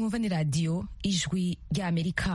mwumva ni radiyo ijwi ry'amerika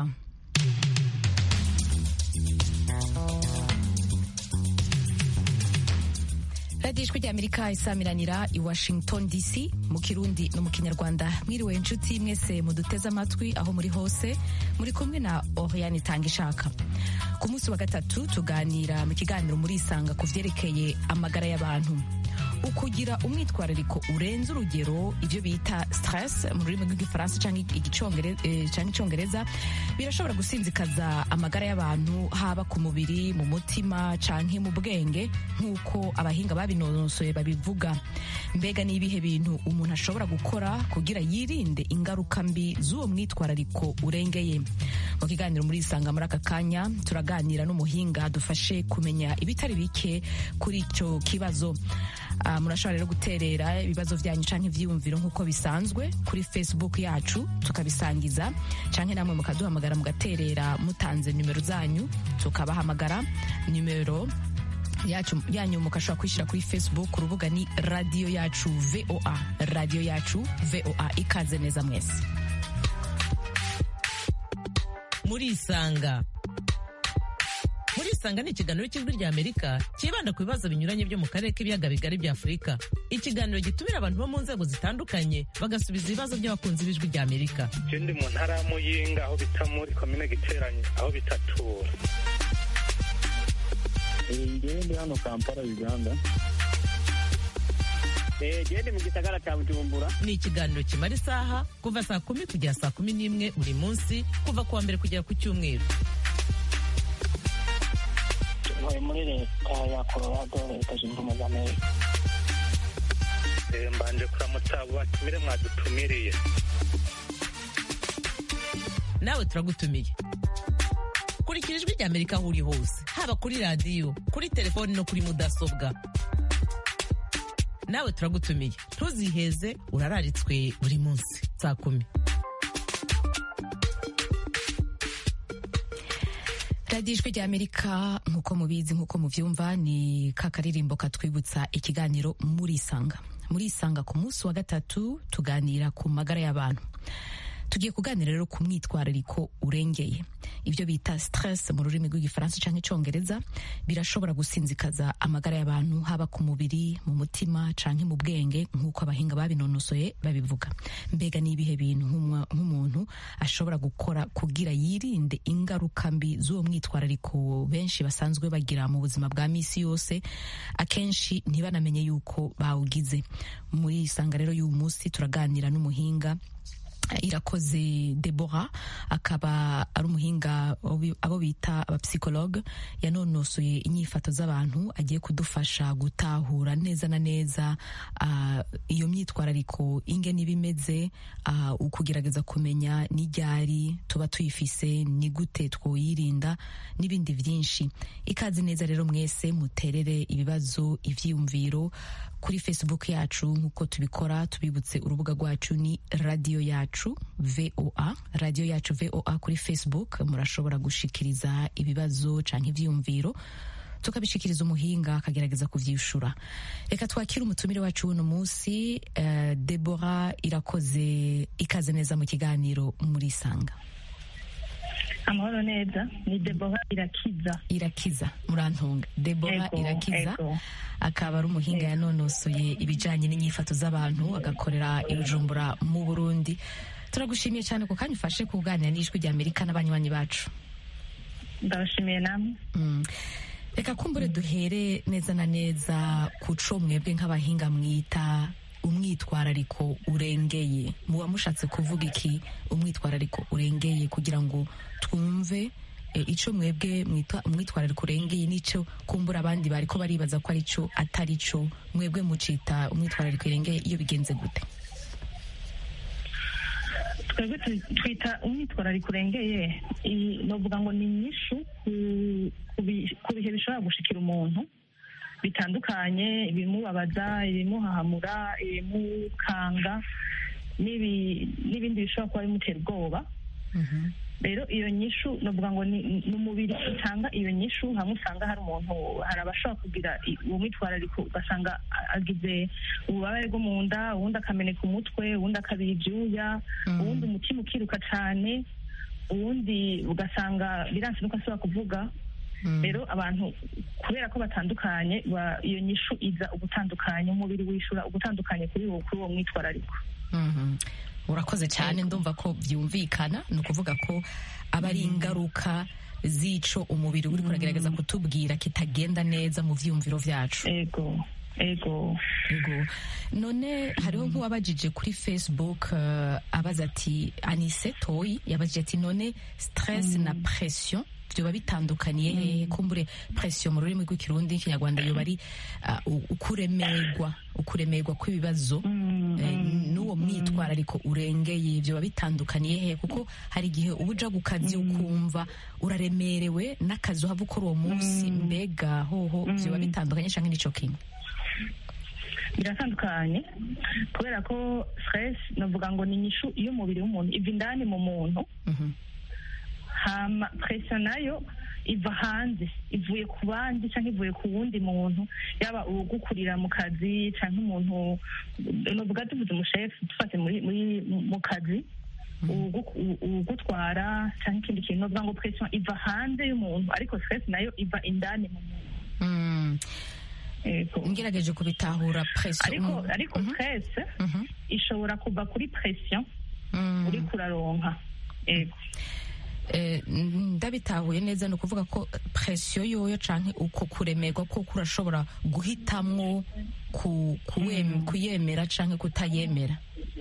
radiyo ijwi ry'amerika isamiranira i washington dc mu kirundi no mu kinyarwanda mwiriwe inshuti mwese muduteze amatwi aho muri hose muri kumwe na oriane itanga ishaka ku munsi wa gatatu tuganira mu kiganiro muri isanga ku vyerekeye amagara y'abantu ukugira umwitwarariko urenze urugero ibyo bita stress mu rurimi rw'igifaransa cyangwa icyongereza birashobora gusinzikaza amagara y'abantu haba ku mubiri mu mutima canke mu bwenge nk'uko abahinga babinonosoye babivuga mbega ni ibihe bintu umuntu ashobora gukora kugira yirinde ingaruka mbi z'uwo mwitwarariko urengeye mu kiganiro muri isanga muri aka kanya turaganira n'umuhinga dufashe kumenya ibitari bike kuri icyo kibazo Uh, murashobora rero guterera ibibazo vyanyu canke ivyiyumviro nk'uko bisanzwe kuri facebook yacu tukabisangiza canke namwe mukaduhamagara mugaterera mutanze nimero zanyu tukabahamagara nimero yacu yanyu mukashobora kwishyira kuri facebook urubuga ni radiyo yacu voa radiyo yacu voa ikaze neza mwese murisanga murisanga ni ikiganiro cy'ijwi rya amerika cyibanda ku bibazo binyuranye byo mu karere k'ibiyaga bigari bya afurika ikiganiro gitumira abantu bo mu nzego zitandukanye bagasubiza ibibazo by'abakunzi b'ijwi rya amerika je ndi mu ntara ya muyinga aho bita muri komine giteranye aho bitatura ngewe ndi hano kampala uganda gende mu gisagara cya bujumbura ni ikiganiro kimara isaha kuva saa kumi kugera saa kumi n'imwe buri munsi kuva ku wa mbere kugera ku cyumweru ntuye muri leta ya colorado leta zunze ubumwe za amerika Eh, mbanje kuramutsa abo batumire mwadutumiriye nawe turagutumiye kurikira ijwi rya amerika aho uri hose haba kuri radiyo kuri telefoni no kuri mudasobwa nawe turagutumiye ntuziheze urararitswe buri munsi saa kumi radiyo ijwi rya amerika nk'uko mubizi nk'uko muvyumva ni ka karirimbo katwibutsa ikiganiro muri isanga muri isanga ku munsi wa gatatu tuganira ku magara y'abantu tugiye kuganira rero ku mwitwarariko urengeye ibyo bita stress mu rurimi rw'igifaransa cyangwa icyongereza birashobora gusinzikaza amagara y'abantu haba ku mubiri mu mutima canke mu bwenge nk'uko abahinga babinonosoye babivuga mbega ni ibihe bintu nk'umuntu ashobora gukora kugira yirinde ingaruka mbi z'uwo mwitwarariko benshi basanzwe bagira mu buzima bwa misi yose akenshi ntibanamenye yuko bawugize muri isanga rero y'uyu munsi turaganira n'umuhinga irakoze debora akaba ari umuhinga abo bita abapsikologe yanonosoye inyifato z'abantu agiye kudufasha gutahura neza na neza uh, iyo myitwarariko inge n'ibimeze uh, ukugerageza kumenya n'iryari tuba tuyifise ni gute twoyirinda n'ibindi byinshi ikaze neza rero mwese muterere ibibazo ivyiyumviro kuri facebook yacu nk'uko tubikora tubibutse urubuga rwacu ni radiyo yacu voa radiyo yacu voa kuri facebook murashobora gushikiriza ibibazo canke ivyiyumviro tukabishikiriza umuhinga akagerageza kuvyishura reka twakire umutumire wacu w'uno munsi uh, debora irakoze ikaze neza mu kiganiro muri isanga amahoro neza ni debora irakiza irakiza murantunga debora Ego, irakiza ego. akaba ari umuhinga yanonosoye ibijanye n'inyifato z'abantu agakorera ibujumbura mu burundi turagushimiye cyane ku kanya ufashe kuganira n'ijwi rya amerika n'abanywanyi bacu ndabashimiye namwe Mm. reka kumbure duhere neza na neza ku co mwebwe nk'abahinga mwita umwitwarariko urengeye muba mushatse kuvuga iki umwitwarariko urengeye kugira ngo twumve e, ico mwebwe mwita umwitwarariko urengeye n'ico kumbura abandi bariko baribaza ko ari co atari co mwebwe mucita umwitwarariko urengeye iyo bigenze gute twebwe tu- twita umwitwarariko urengeye i- novuga ngo ni inyishu ku- ku bi- ku bihe bishobora gushikira umuntu bitandukanye ibimubabaza ibimuhahamura ibimukanga n'ibi- n'ibindi bishobora kuba bimutera ubwoba rero iyo nyishu navuga ngo ni ni umubiri utanga iyo nyishu hamwe usanga hari umuntu hari abashobora kugira i- uwo mwitwarariko ugasanga a- agize ububabare bwo mu nda uwundi akameneka umutwe uwundi akabira ibyuya uwundi umutima ukiruka cyane uwundi ugasanga biranse nuko asubira kuvuga rero abantu kubera ko batandukanye ba- iyo nyishu iza ugutandukanya umubiri wishura ugutandukanye kuri uwo kuri uwo mwitwarariko Mhm. urakoze cyane ndumva ko byumvikana ni ukuvuga ko aba ari ingaruka z'ico umubiri uri kuragerageza kutubwira kitagenda neza mu vyiyumviro vyacu ego ego Ego. none hariho nk'uwabajije kuri facebook eh, abaza ati anise toyi yabajije ati none stress na pression vyoba bitandukaniye hehe kumbure pression mu rurimi rw'ikirundi n'ikinyarwanda yoba ari ah, u- ukuremerwa ukuremerwa kw'ibibazo eh, n'uwo mwitwarariko urengeye vyoba bitandukaniye hehe kuko hari igihe uba uja ku kazi ukumva uraremerewe n'akazi uhava ukora uwo munsi mbega hoho vyoba bitandukanye canke nico kimwe biratandukanye kubera ko stress navuga ngo ni inyishu iyo umubiri w'umuntu iva indani mu muntu Mhm. hama pression nayo iva hanze ivuye ku bandi cyangwa ivuye ku wundi muntu yaba ugukurira mu kazi cyangwa umuntu nuvuga tuvuze umushefu dufate muri muri mu kazi uwugu- uwu- uwugutwara cyangwa ikindi kintu nuvuga ngo pression iva hanze y'umuntu ariko stress nayo iva indani mu muntu Mm. Yego. ngerageje kubitahura pression ariko Mm. ariko stress Mhm. ishobora kuva kuri pression Mm. uri kuraronka yego Eh, ndabitahuye neza ni ukuvuga ko pression yoyo canke uko kuremerwa ko kurashobora guhitamwo ku, kuwem- kuyemera canke kutayemera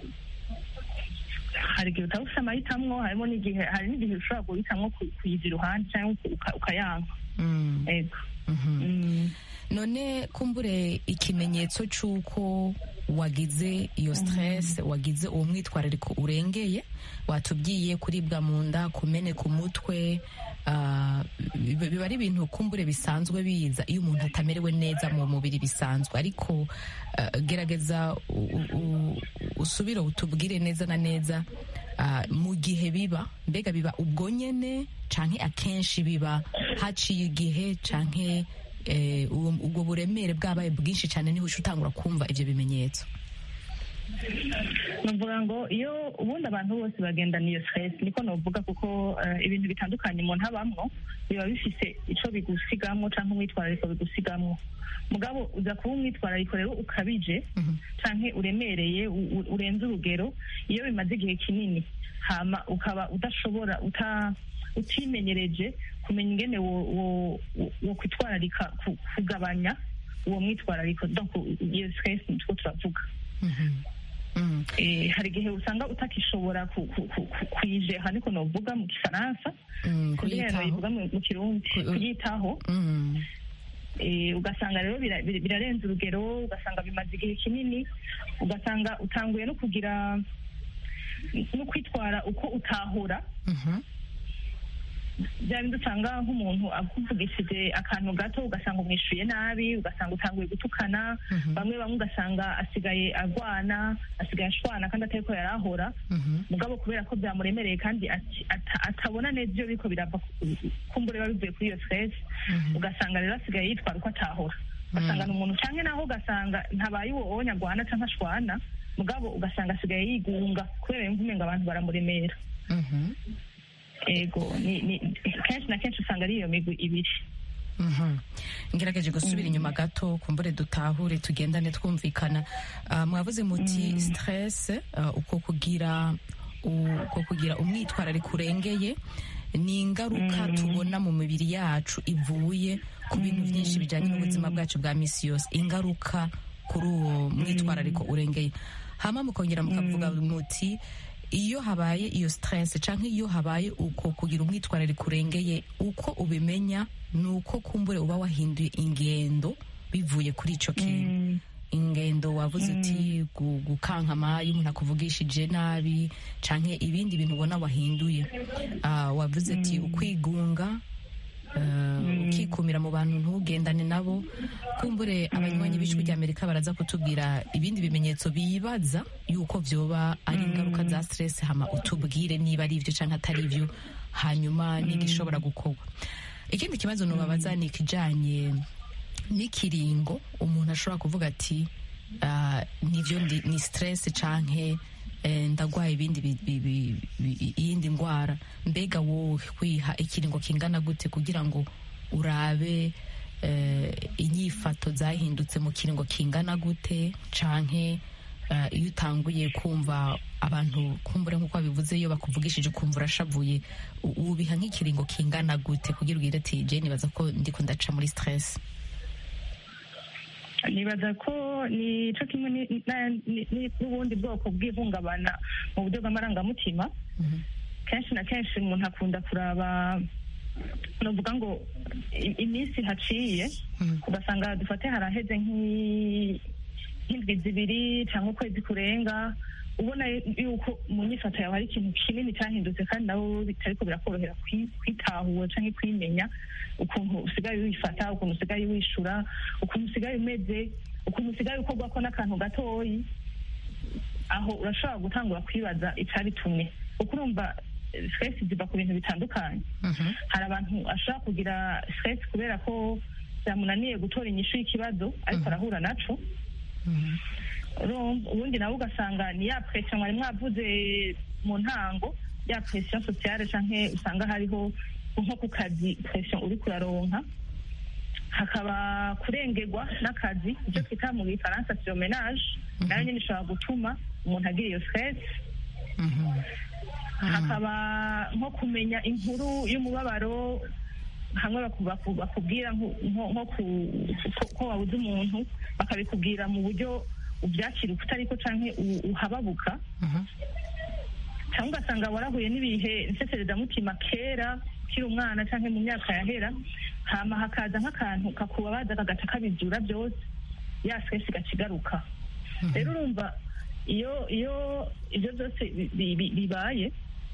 hari igihe utaba ufite amahitamo harimo n'igihe hari n'igihe ushobora guhitamo ku- kuyiza iruhande cyangwa uka- ukayanka Mm. yego Mhm. Mm. none kumbure ikimenyetso c'uko wagize iyo stress wagize uwo mwitwarariko urengeye watubwiye kuribwa mu nda kumeneka umutwe ah, biba biba ari ibintu kumbure bisanzwe biza iyo umuntu atamerewe neza mu mubiri bisanzwe ariko ah, gerageza u- u- u- usubire utubwire neza na neza ah, mu gihe biba mbega biba ubwo nyene canke akenshi biba haciye igihe canke eh, uwo- ubwo buremere bwabaye bwinshi cyane niho uca utangura kumva ivyo bimenyetso nuvuga ngo iyo ubundi abantu bose bagendana iyo stress niko novuga kuko eh, ibintu bitandukanye umuntu abamwo biba bifise ico bigusigamwo canke umwitwarariko bigusigamwo mugabo uza kuba umwitwarariko rero ukabije canke uremereye u- u- urenze urugero iyo bimaze igihe kinini hama ukaba udashobora uta utimenyereje kumenya ingene wo- wo- wo- wo kwitwararika ku- kugabanya uwo mwitwarariko donc iyo stress nitwo turavuga Mm. Eh, hari igihe usanga utakishobora ku- ku- ku- ku- kuyijeha niko novuga mu gifaransa Mm, kugira ngo kuyitaho bivuga mu mu kirundi Ku- kuyitaho Mm. Eh, ugasanga rero bira- bira- birarenze urugero ugasanga bimaze igihe kinini ugasanga utanguye no kugira no kwitwara uko utahora Mhm. bya bindi usanga nk'umuntu akuvugishije akantu gato ugasanga umwishuye nabi ugasanga utanguye gutukana Mhm. bamwe bamwe ugasanga asigaye agwana asigaye ashwana kandi atari ko yari ahora Mhm. mugabo kubera ko byamuremereye kandi ati- ata- atabona neza iyo biriko birava ku- kumbura biba bivuye kuri iyo stress ugasanga rero asigaye yitwara uko atahora ugasanga ni umuntu canke naho ugasanga ntabaye uwo wowe nyagwana canke ashwana mugabo ugasanga asigaye yigunga kubera yumva umenga abantu baramuremera Mhm. ego ni, ni, kenshi na kenshi usanga ari iyo migwi ibiri Mhm. ngerageje gusubira inyuma gato kumbure dutahure tugendane twumvikana Ah, mwavuze muti stress ah, uko kugira u- uko kugira umwitwarariko urengeye ni ingaruka tubona mu mibiri yacu ivuye ku bintu byinshi bijyanye n'ubuzima bwacu bwa misi yose ingaruka kuri uwo mwitwarariko urengeye hama mukongera mukavuga muti iyo habaye iyo stress canke iyo habaye uko kugira umwitwarariko urengeye uko ubimenya ni uko kumbure uba wahinduye ingendo bivuye kuri ico kintu ingendo wavuze uti gu- gukankama iyo umuntu akuvugishije nabi canke ibindi bintu ubona wahinduye Ah, wavuze ati ukwigunga eh, ukikumira mu bantu ntugendane nabo kumbure abanywanyi b'ijwi rya amerika baraza kutubwira ibindi bimenyetso bibaza yuko vyoba ari ingaruka za stress hama utubwire niba ari ivyo canke atari ivyo hanyuma n'igishobora gukorwa ikindi kibazo nubabaza ni ikijanye n'ikiringo umuntu ashobora kuvuga ati ah, nivyo ndi- ni stress canke eh, ndagwaye ibindi bi- bi- bi- bi- iyindi ndwara mbega wowe kwiha ikiringo kingana gute kugira ngo urabe eh, inyifato zahindutse mu kiringo kingana gute canke eh, iyo utanguye kumva abantu kumbure nk'uko babivuze iyo bakuvugishije ukumva urashavuye u- ubiha nk'ikiringo kingana gute kugira ugire ati je nibaza ko ndiko ndaca muri stress nibaza ko ni cyo kimwe ni- na- ni- ni- n'ubundi bwoko bw'ihungabana mu buryo bw'amarangamutima kenshi na kenshi umuntu akunda kuraba novuga ngo i- iminsi haciye ugasanga dufate haraheze nk'i- nk'indwi zibiri cyangwa ukwezi kurenga ubona yuko mu nyifato yawe hari ikintu kinini cyahindutse kandi nabo bitariko birakorohera kwi- kwitahura cyangwa kwimenya ukuntu usigaye wifata ukuntu usigaye wishura ukuntu usigaye umeze ukuntu usigaye ukorwako n'akantu gatoyi aho urashobora gutangura kwibaza icyabitumye kuko urumva eh, stress ziva ku bintu bitandukanye hari abantu ashobora kugira stress kubera ko byamunaniye gutora inyishu y'ikibazo ariko arahura naco urumva ubundi nawe ugasanga ni ya pression mwari mwavuze mu ntango ya pression sociale canke usanga hariho nko ku kazi pression uri kuraronka hakaba kurengerwa n'akazi icyo twita mu gifaransa surmenage nayo nyine ishobora gutuma umuntu agira iyo stress hakaba nko kumenya inkuru y'umubabaro hamwe baku- baku- bakubwira nko nko- nko ku- ko- ko wabuze umuntu bakabikubwira mu buryo ubyakira uko utariko canke u- uhababuka cyangwa ugasanga warahuye n'ibihe nseserezamutima kera ukiri umwana cyangwa mu myaka yahera hama hakaza nk'akantu kakubabaza kagaca kabizura byose ya stress igaca igaruka rero urumva iyo iyo ibyo byose bi- bi- bi- bibaye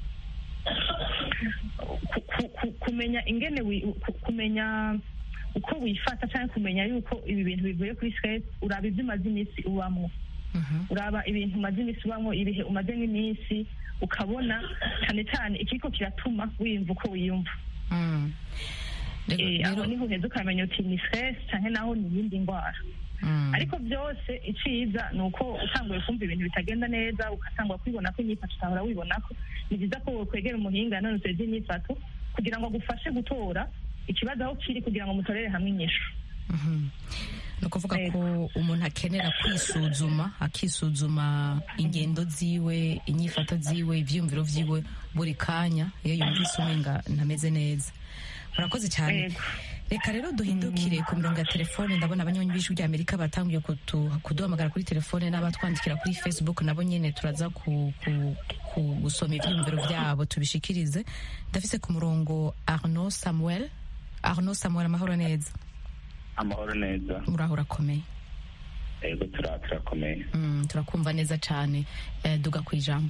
ku- ku- ku- kumenya ingene wi- ku- kumenya uko wifata cyangwa kumenya yuko ibi bintu bivuye kuri stress uraba ibyo umaze iminsi ubamo uraba ibintu umaze iminsi ubamo ibihe umaze nk'iminsi ukabona cyane cyane ikiriko kiratuma wiyumva uko wiyumva Mm. Rero- Eh, aho rero- niho uheza ukamenya uti ni stress cyangwa naho ni iyindi ndwara Mm. ariko byose iciza ni uko utanguye kumva ibintu bitagenda neza ugatangwa kwibona ko inyifato utahora wibona ko ni byiza ko wokwegera umuhinga yanonotse by'inyifato kugira ngo agufashe gutora ikibazo aho kiri kugira ngo mutorere hamwe inyishu Mhm. ni ukuvuga ko umuntu akenera kwisuzuma akisuzuma ingendo ziwe inyifato ziwe ibyiyumviro byiwe buri kanya iyo yumvise umenga ntameze neza murakoze cyane Yego. reka rero duhindukire ku mirongo ya telefone ndabona abanywanyi b'ijwi rya amerika batangiye kutu- kuduhamagara kuri telefone n'abatwandikira kuri facebook nabo nyine turaza ku, ku, ku gusoma ibyiyumviro byabo tubishikirize ndafise ku murongo arnaud samuel arnaud samuel amahoro neza amahoro neza uraho urakomeye yego tura- turakomeye Mm, turakumva neza cyane eh, duga ku ijambo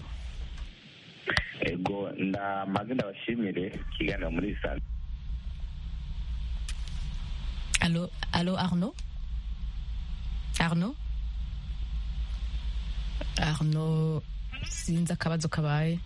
yego ndamaze ndabashimire ikiganiro muri saa Allô, allô Arnaud Arnaud Arnaud sinzi akabazo kabaye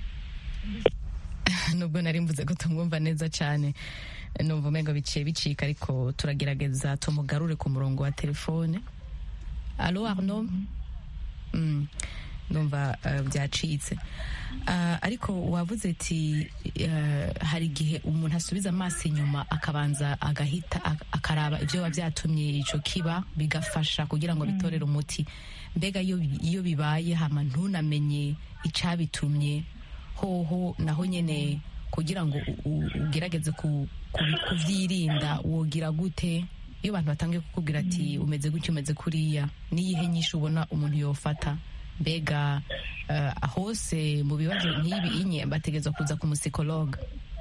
nubwo nari mvuze ko tumwumva neza cyane numva umengo biciye bicika ariko turagerageza tumugarure ku murongo wa telefone allô Arnaud Mm, numva eh, byacitse Ah, ariko wavuze ati eh, hari igihe umuntu asubiza amaso inyuma akabanza agahita ak- akaraba ibyo biba byatumye icyo kiba bigafasha kugira ngo bitorere umuti mbega iyo bi- iyo bibaye hama ntunamenye icyabitumye hoho naho nyine kugira ngo u- u- ugerageze ku- kubi- kubyirinda wogira gute iyo abantu batangiye kukubwira ati umeze gutya umeze kuriya n'iyihe nyinshi ubona umuntu yofata mbega eh, hose mu bibazo nk'ibi inye bategerezwa kuza ku musikologa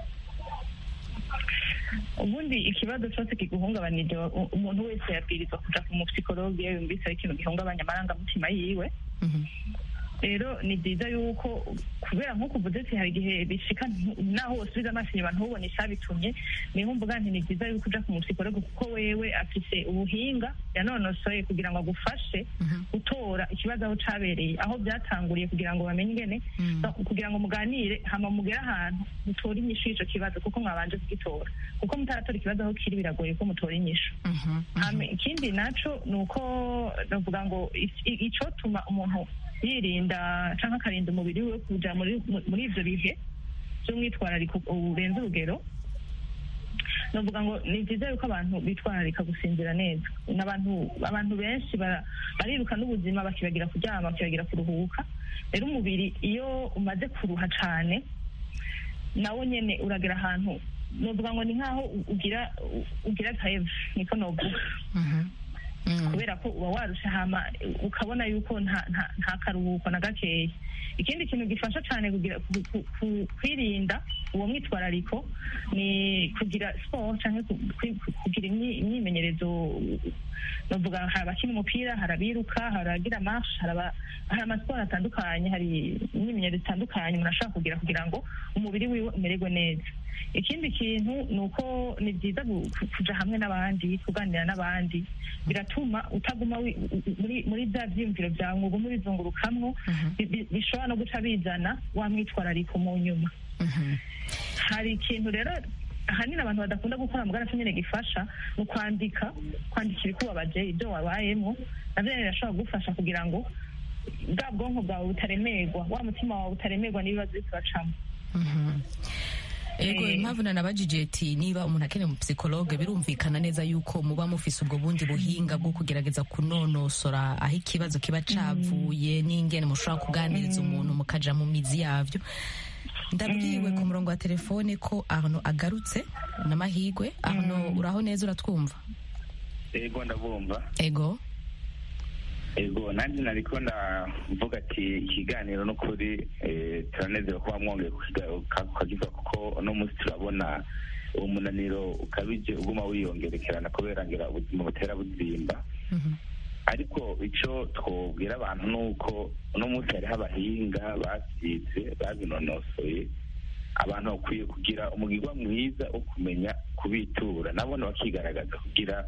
ubundi ikibazo cyose kiguhungabanije u- umuntu wese yabwirizwa kuja ku mupsikologe iyo yumvise ari ikintu gihungabanya amarangamutima yiwe Mhm. rero ni byiza yuko kubera nk'uko uvuze ati hari igihe bishika ntu- naho wosubiza amaso inyuma ntubone icyabitumye niho mvuga nti ni byiza yuko uja ku musikologe kuko wewe afise ubuhinga yanonosoye kugira ngo agufashe gutora ikibazo aho cabereye aho byatanguriye kugira ngo bamenye ingene no, kugira ngo muganire hama mugere ahantu mutore inyishu y'ico kibazo kuko mwabanje kugitora kuko mutaratora ikibazo aho kiri biragoye ko mutora inyishu hama ikindi naco ni uko navuga ngo i- i- icotuma umuntu yirinda canke akarinda umubiri we kuja muri muri ivyo bihe by'umwitwarariko urenze urugero navuga ngo ni byiza yuko abantu bitwararika gusinzira neza n'abantu abantu benshi bara- bariruka n'ubuzima bakibagira kuryama bakibagira kuruhuka rero umubiri iyo umaze kuruha cane nawo nyene uragera ahantu novuga ngo ni nk'aho u- ugira u- ugira greve niko novuga kubera ko uba warusha hama ukabona yuko nta nta nta karuhuko na gakeya ikindi kintu gifasha cyane kugira ku- ku- ku- kwirinda uwo mwitwarariko ni kugira siporo cyangwa ku- ku- kugira imyi- imyimenyerezo navuga hari abakina umupira hari abiruka hari abagira marshe hari aba- hari amasiporo atandukanye hari imyimenyerezo itandukanye umuntu ashobora kugira kugira ngo umubiri wiwe umererwe neza ikindi kintu ni uko ni byiza gu- ku- kuja hamwe n'abandi kuganira n'abandi biratuma utaguma wi- u- muri muri bya byiyumviro byawe ngo ugume ubizungurukamwo bi- bi- bishobora no guca bizana wa mwitwarariko mu nyuma hari ikintu rero ahanini abantu badakunda gukora mu garafu nyine gifasha ni ukwandika kwandika ibikubabaje ibyo wabayemo nabyo rero birashobora kugufasha kugira ngo bwa bwonko bwawe butaremerwa wa mutima wawe utaremerwa n'ibibazo uri kuracamo ego Eh. impamvu nanabajije ati niba umuntu akeneye mu psikologe birumvikana neza yuko muba mufise ubwo bundi buhinga bwo kugerageza kunonosora aho ikibazo kiba cavuye n'ingene mushobora kuganiriza umuntu mukaja mu mizi yavyo ndabwiwe ku murongo wa telefone ko arno agarutse n'amahigwe arno uraho neza uratwumva ego ndabumva ego ego nanjye nariko ndavuga ati ikiganiro n'ukuri eh, turanezerewe kuba mwongeye kukagiva kuko uno munsi turabona uwo munaniro ukabije uguma wiyongerekerana kubera ngira ubuzima butera buzimba ariko icyo twobwira abantu ni uko uno munsi hariho abahinga basize babinonosoye abantu bakwiye kugira umugirwa mwiza wo kumenya kubitura nabona bakigaragaza kugira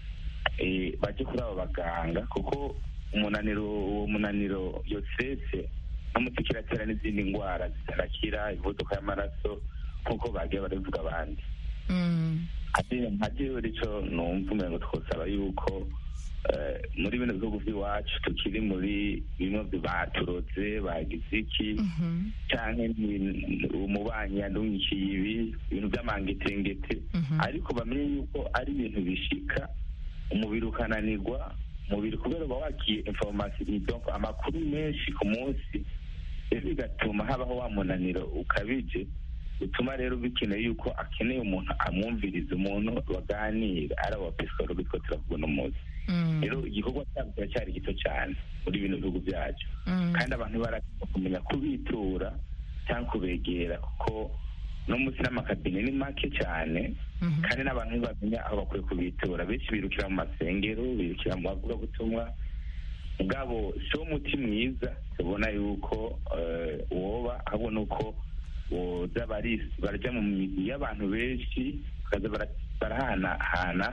eh, baje kuri abo baganga kuko umunaniro uwo munaniro yosese n'umuti kiratera n'izindi ndwara zitarakira imivuduko y'amaraso nk'uko bagiye barabivuga abandi Mm. nka jewe rico numva umengo twosaba yuko eh, muri bino bihugu by'iwacu tukiri muri bimwe baturoze bagize iki Mhm. canke ni- umubanyi yandungikiye ibi ibintu by'amangetengete Mhm. ariko bamenye yuko ari ibintu bishika umubiri ukananirwa umubiri kubera uba wakiye information donc amakuru menshi ku munsi rero bigatuma habaho wa munaniro ukabije bituma rero bikeneye yuko akeneye umuntu amwumviriza umuntu baganira ari aba psikologi two turavuga uno munsi Mm. rero igikorwa cyabo kiracyari gito cyane muri bino bihugu byacu Mm. kandi abantu baragomba kumenya kubitura cyangwa kubegera kuko no munsi n'amakabine ni make cyane Mhm. kandi n'abantu ntibamenya aho bakwiye kubitura benshi birukira mu masengero birukira mu bavugabutumwa ubwabo si wo muti mwiza tubona yuko eh, woba ahubwo ni uko boza bari- barajya mu migwi y'abantu benshi bakaza bara- barahanahana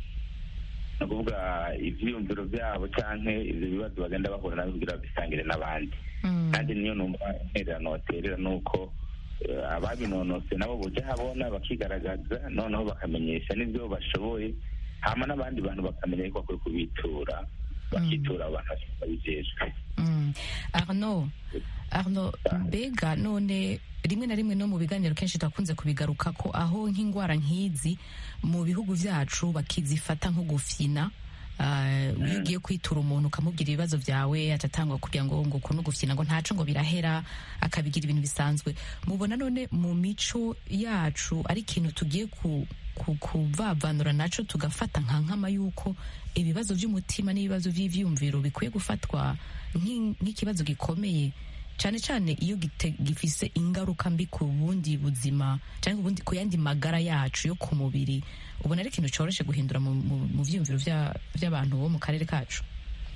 ni ukuvuga ivyiyumviro byabo canke ivyo bibazo bagenda bahura navyo kugira babisangire n'abandi Mm. kandi niyo numva intererano baterera ni uko eh, ababinonose nabo boja habona bakigaragaza noneho bakamenyesha n'ivyo bashoboye hama n'abandi bantu bakamenya yuko bakwiye kubitura bakitura abantu babijejwe Mm. arno arno mbega none rimwe na rimwe no mu biganiro kenshi turakunze kubigaruka ko aho nk'indwara nk'izi mu bihugu byacu bakizifata nko gufyina Ah, iyo ugiye kwitura umuntu ukamubwira ibibazo byawe atatangwa kugira ngo ngo kuno gufyina ngo ntaco ngo birahera akabigira ibintu bisanzwe mubona none mu mico yacu ari ikintu tugiye ku ku- kuvavanura naco tugafata nka nkama yuko ibibazo by'umutima n'ibibazo by'ivyumviro bikwiye gufatwa nk'i- nk'ikibazo gikomeye cyane cyane iyo gite- gifise ingaruka mbi ku bundi buzima cyangwa ubundi ku yandi magara yacu yo ku mubiri ubona ari ikintu cyoroshe guhindura mu, mu, mu vyiyumviro vya- vy'abantu bo mu karere kacu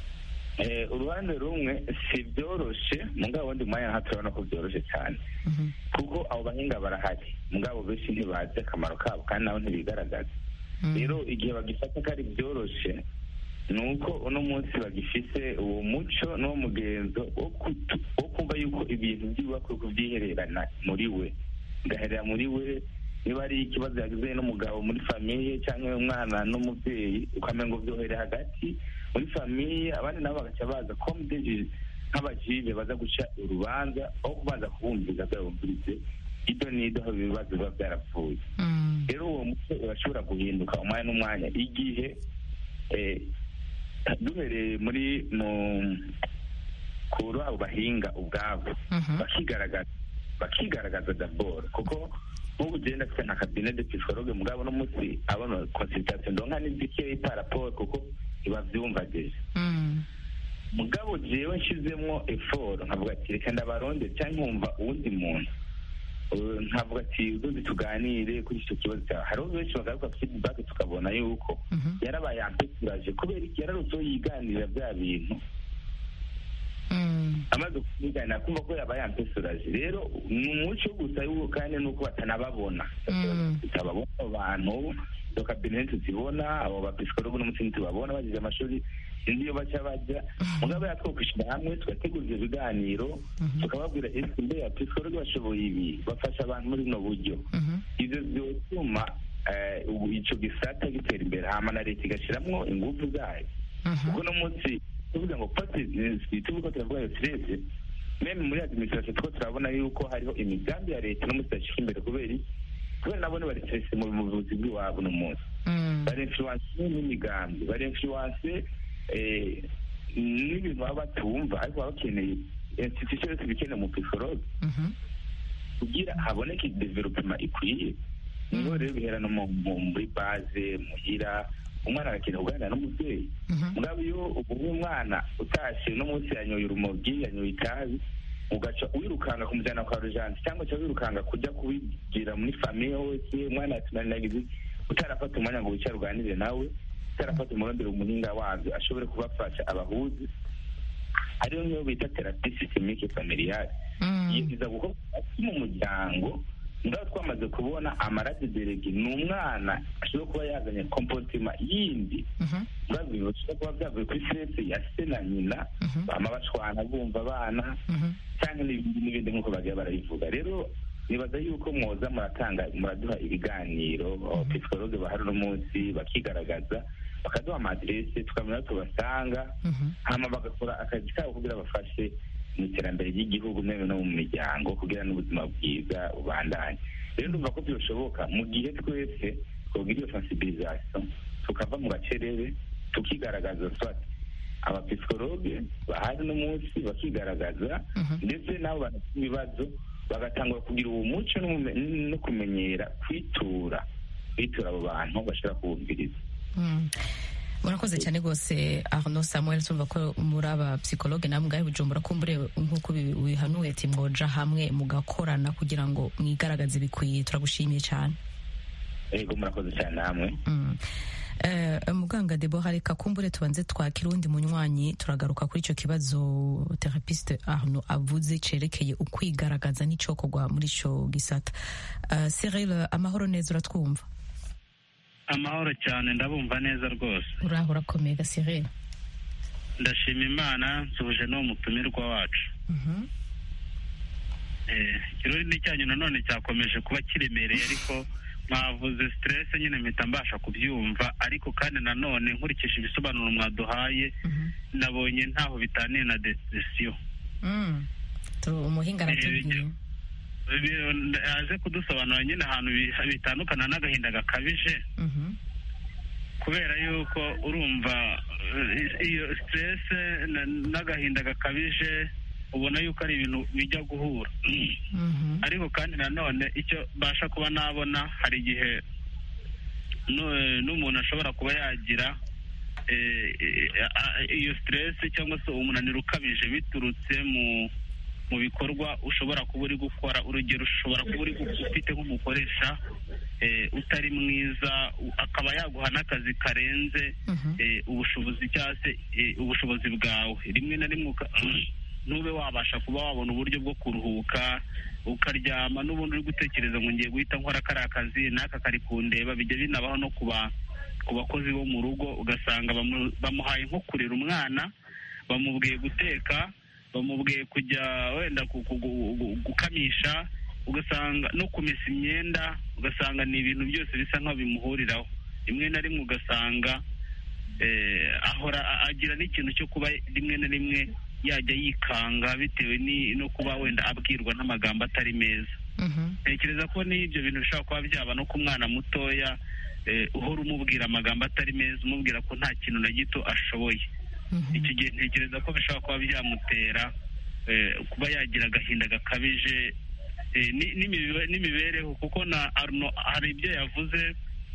Eh, uruhande rumwe si byoroshe mugabo wundi mwanya nta turabona ko byoroshe cyane Mhm. kuko abo bahinga barahari mugabo benshi ntibazi akamaro kabo kandi nabo ntibigaragaza Mm. rero igihe bagifata ko ari byoroshe ni uko uno munsi bagifise uwo muco n'uwo mugenzo wo kutu- wo kumva yuko ibintu byubakwe kubyihererana muri we bigaherera muri we niba ari ikibazo yagize n'umugabo muri famiye cyangwa umwana n'umubyeyi ukamenya ngo byohere hagati muri famiye abandi nabo bagaca baza komudeji nk'abajive baza guca urubanza aho kubanza kubumviriza byabumvirize ido n'ido aho ibibazo biba byarapfuye Mm. rero uwo muco urashobora guhinduka umwanya n'umwanya igihe eh, duhereye muri mu kuri abo bahinga ubwabo Mhm. bakigaragaza bakigaragaza dabord kuko nk'ubu ugenda afite nka kabine de psychologue mugabo no munsi abona consultation ndonka n'izikeyi par rapport kuko ntibavyumva deja Mm. mugabo jewe nshizemwo effort nkavuga ati reka ndabaronde cyangwa nkumva uwundi muntu Uh, nkavuga ati uzozi tuganire kuri icyo kibazo cyawe hariho benshi bagaruka feedback tukabona yuko Mhm. yarabaye ampesuraje kubera iki yararutseho yiganirira bya bintu Mm. amaze kubiganira kumva ko yabaye ampesuraje rero ni umuco gusa yuko kandi nuko batanababona Mm. tutababona abo bantu izo kabineti tuzibona abo bapisikologo n'umutima tubabona bagize amashuri sinzi iyo baca bajya mugabo yatwo kwishyira hamwe tugategura ibyo biganiro Mhm. tukababwira ese mbe apisikologo bashoboye ibi bafasha abantu muri buno buryo Mhm. ibyo byotuma eh, ubu icyo gisata gitera imbere hama na leta igashyiramo ingufu zayo Mhm. kuko uno munsi tuvuga ngo pati tuvuga turavuga iyo sirese meme muri administration tuko turabona yuko hariho imigambi ya leta no munsi yashyika imbere kubera iki? kubera nabo bari stress mu buvuzi bw'iwabo uno munsi Mm. bari influence n'imigambi bari influence eh, n'ibintu baba batumva ariko baba bakeneye institution yose ibikeneye mu psychologue Mhm. kugira haboneke development ikwiye niho rero bihera no mu- mu- muri base muhira umwana arakeneye kuganira n'umubyeyi Mhm. mugabo iyo ubuhe umwana utashe no munsi yanyoye urumogi yanyoye itabi ugaca wirukanga kumujyana kwa rujanti cyangwa uca wirukanga kujya kubibwira muri famiye hose umwana yatunaniragize utarafata umwanya ngo wicare uganire nawe utarafata umurondero umuhinga wabyo ashobore kubafasha abahuzi ariyo niyo bita terapi systemique familiale Mm. iyo iza gukorwa hagati mu muryango ngaho twamaze kubona amarade derege ni umwana ashobora kuba yazanye kompotima yindi Mhm. bibazo bishobora kuba byavuye kuri stress ya se na nyina Mhm. bama bashwana bumva abana Mhm. cyangwa n'ibindi n'ibindi nk'uko bagiye barabivuga rero nibaza yuko mwoza muratanga muraduha ibiganiro psikologe bahari uno munsi bakigaragaza bakaduha amadirese tukamenya aho tubasanga Mhm. hama bagakora akazi kabo kugira bafashe mu iterambere ry'igihugu meme no mu miryango kugira n'ubuzima bwiza bubandanye rero ndumva ko byoshoboka mu gihe twese twogira iyo sensibilisation tukava mu gacerere tukigaragaza swati abapisikologe bahari no munsi bakigaragaza Mhm. ndetse n'abo banafite ibibazo bagatangura kugira uwo muco n'ubume- no kumenyera kwitura kwitura abo bantu bashobora kubumviriza Mm. murakoze cyane rwose arno samuel tumva ko muri aba psychologue namwe ngahe bujumbura kumbure nk'uko bi- bihanuye ati mwoja hamwe mugakorana kugira ngo mwigaragaze bikwiye turagushimiye cyane ego murakoze cyane namwe Mm. Eh, muganga debora reka kumbure tubanze twakira uwundi munywanyi turagaruka kuri icyo kibazo therapiste arno avuze cerekeye ukwigaragaza n'icokorwa muri ico gisata uh, cyril amahoro neza uratwumva amahoro cyane ndabumva neza rwose uraho urakomeye ga cyril ndashima imana nsuhuje n'uwo mutumirwa wacu Mhm. Eh, ikirori ni cyanyu nanone cyakomeje kuba kiremereye ariko mwavuze stress nyine mpita mbasha kubyumva ariko kandi nanone nkurikije ibisobanuro mwaduhaye Mhm. nabonye ntaho bitaniye na depression Mm. Tu- umuhinga aratubwiye Bi- aje kudusobanura nyine ahantu bi- bitandukana n'agahinda gakabije Mhm. kubera yuko urumva eh, iyo stress na- n'agahinda gakabije ubona yuko ari ibintu bijya guhura Mhm. ariko kandi nanone icyo mbasha kuba nabona hari igihe nu- n'umuntu ashobora kuba yagira eh, eh, a- iyo stress cyangwa se umunaniro ukabije biturutse mu mu bikorwa ushobora kuba uri gukora urugero ushobora kuba uri gu- ufite nk'umukoresha eh, utari mwiza u- akaba yaguha n'akazi karenze Mhm. eh, ubushobozi cyangwa se eh, ubushobozi bwawe rimwe na rimwe uka- ntube wabasha kuba wabona uburyo bwo kuruhuka ukaryama n'ubundi uri gutekereza ngo ngiye guhita nkora kariya kazi n'aka kari kundeba bijya binabaho no ku ba- ku bakozi bo mu rugo ugasanga bamu- bamuhaye nko kurera umwana bamubwiye guteka bamubwiye kujya wenda ku- ku- gu- gu- gukamisha ugasanga no kumesa imyenda ugasanga ni ibintu byose bisa nk'aho bimuhuriraho rimwe na rimwe ugasanga eh, ahora a- agira n'ikintu cyo kuba rimwe na rimwe yajya yikanga bitewe ni- no kuba wenda abwirwa n'amagambo atari meza Mhm. ntekereza ko n'ibyo bintu bishobora kuba byaba no ku mwana mutoya eh, uhora umubwira amagambo atari meza umubwira ko nta kintu na gito ashoboye Mhm. icyo gihe ntekereza ko bishobora kuba byamutera eh, kuba yagira agahinda gakabije eh, ni- n'imibe- n'imibereho kuko na Arno hari ibyo yavuze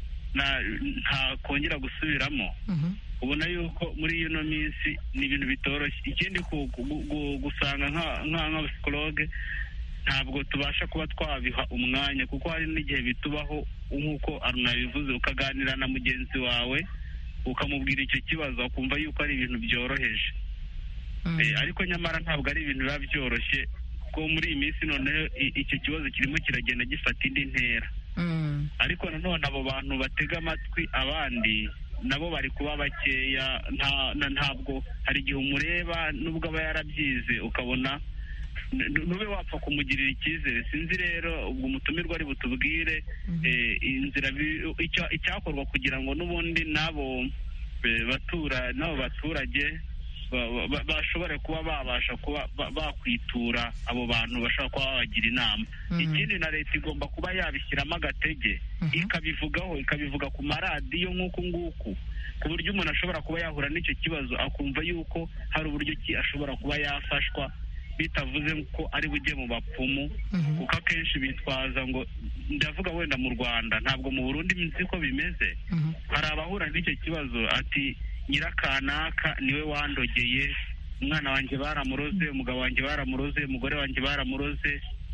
na ntakongera gusubiramo Mhm. ubona yuko muri ino minsi ni ibintu bitoroshye ikindi ku- ku- gu- gusanga nka- nka- nk'abapsikologe ntabwo tubasha kuba twabiha umwanya kuko hari n'igihe bitubaho nk'uko aruna yabivuze ukaganira na mugenzi wawe ukamubwira icyo kibazo akumva yuko ari ibintu byoroheje Mhm. Eh, ariko nyamara ntabwo ari ibintu biba byoroshye kuko muri iyi minsi noneho i- icyo kibazo kirimo kiragenda gifata indi ntera Mhm. ariko nanone abo bantu batega amatwi abandi nabo bari kuba bakeya nta na- ntabwo hari igihe umureba nubwo aba yarabyize ukabona n- ntube wapfa kumugirira icyizere sinzi rero ubwo umutumirwa ari butubwire eh, inzira bi- icya- icyakorwa kugira ngo n'ubundi n'abo eh, batura n'abo baturage ba- ba- bashobore kuba babasha kuba ba- bakwitura abo bantu bashobora kuba babagira inama Mhm. ikindi na leta igomba kuba yabishyiramo agatege Mhm. ikabivugaho ikabivuga ku maradiyo nk'uku nguku ku buryo umuntu ashobora kuba yahura n'icyo kibazo akumva yuko hari uburyo ki ashobora kuba yafashwa bitavuze ko ari bujye mu bapfumu Mhm. kuko akenshi bitwaza ngo ndavuga wenda mu rwanda ntabwo mu burundi nzi ko bimeze Mhm. hari abahura n'icyo kibazo ati nyirakanaka niwe wandogeye umwana wanjye baramuroze umugabo wanjye baramuroze umugore wanjye baramuroze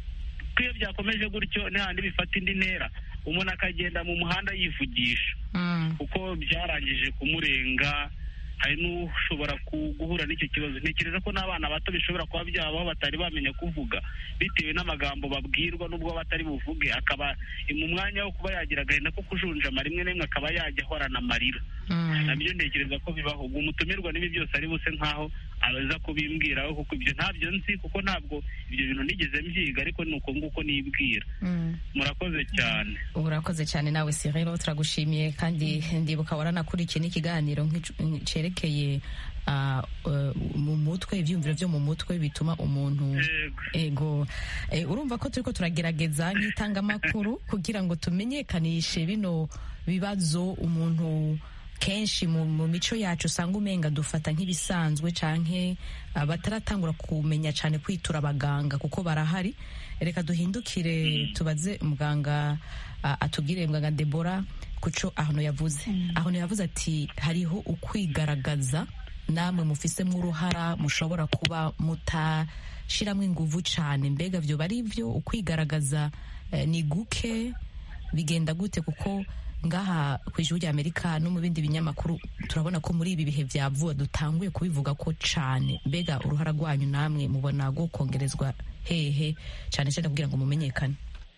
ko iyo byakomeje gutyo n'ahandi bifata indi ntera umuntu akagenda mu muhanda yivugisha Mhm. kuko byarangije kumurenga hari n'ushobora ku- guhura n'icyo kibazo ntekereza ko n'abana bato bishobora kuba byabaho batari bamenya kuvuga bitewe n'amagambo babwirwa n'ubwo batari buvuge akaba mu mwanya wo kuba yagira agahinda ko kujunjama rimwe na rimwe akaba yajya ahorana amarira Mhm. nabyo ntekereza ko bibaho ubwo umutumirwa n'ibi byose ari buse nk'aho aza kubimbwiraho kuko ibyo ntabyo nzi kuko ntabwo ibyo bintu nigeze mbyiga ariko ni uko nguko nibwira Mhm. murakoze cyane urakoze cyane nawe sirero turagushimiye kandi ndibuka waranakurikiye n'ikiganiro nk'icu- cerekeye ah, eh, mu mutwe ibyiyumviro byo mu mutwe bituma umuntu Yego. ego Eh, urumva ko turiko turagerageza nk'itangamakuru kugira ngo tumenyekanishe bino bibazo umuntu kenshi mu, mu mico yacu usanga umenga dufata nk'ibisanzwe canke ah, bataratangura kumenya cane kwitura abaganga kuko barahari reka duhindukire tubaze muganga ah, atubwire muganga Debora kuco ahantu yavuze ahantu yavuze ati hariho ukwigaragaza namwe mufisemo uruhara mushobora kuba mutashiramwo inguvu cane mbega vyo bari vyo ukwigaragaza eh, ni guke bigenda gute kuko ngaha ku ijuru rya amerika no mu bindi binyamakuru turabona ko muri ibi bihe vya vuba dutanguye kubivuga ko cane mbega uruhara rwanyu namwe mubona rwo kongerezwa hehe cane cane kugira ngo mumenyekane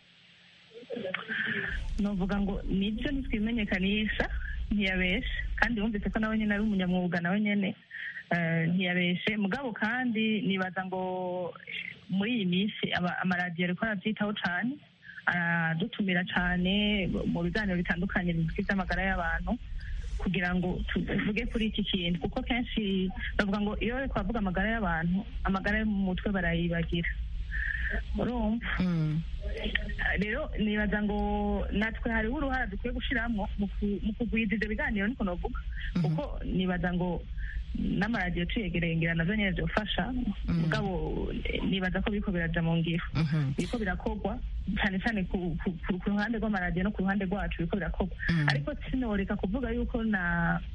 novuga ngo nibyo ntitwimenyekanisha ntiyabeshe kandi wumvise ko nawe nyine ari umunyamwuga nawe nyine eh, ntiyabeshe mugabo kandi nibaza ngo muri iyi minsi aba- amaradiyo ariko arabyitaho cyane aradutumira cyane mu biganiro bitandukanye bivuga amagara y'abantu kugira ngo tuvuge kuri iki kintu kuko kenshi bavuga ngo iyo bari kubavuga amagara y'abantu amagara yo mu mutwe barayibagira urumva Mm. rero nibaza ngo natwe hariho uruhara dukwiye gushyiramo mu ku- mu kugwiza ibyo biganiro niko navuga kuko nibaza ngo n'amaradiyo tuyegereye ngira navyo nyene vyofasha mugabo eh, nibaza ko biriko biraja mu ngiro Mhm. biriko birakorwa cyane cyane ku ku- ku- ku ruhande rw'amaradiyo no ku ruhande rwacu biriko birakorwa Mm. ariko sinoreka kuvuga yuko na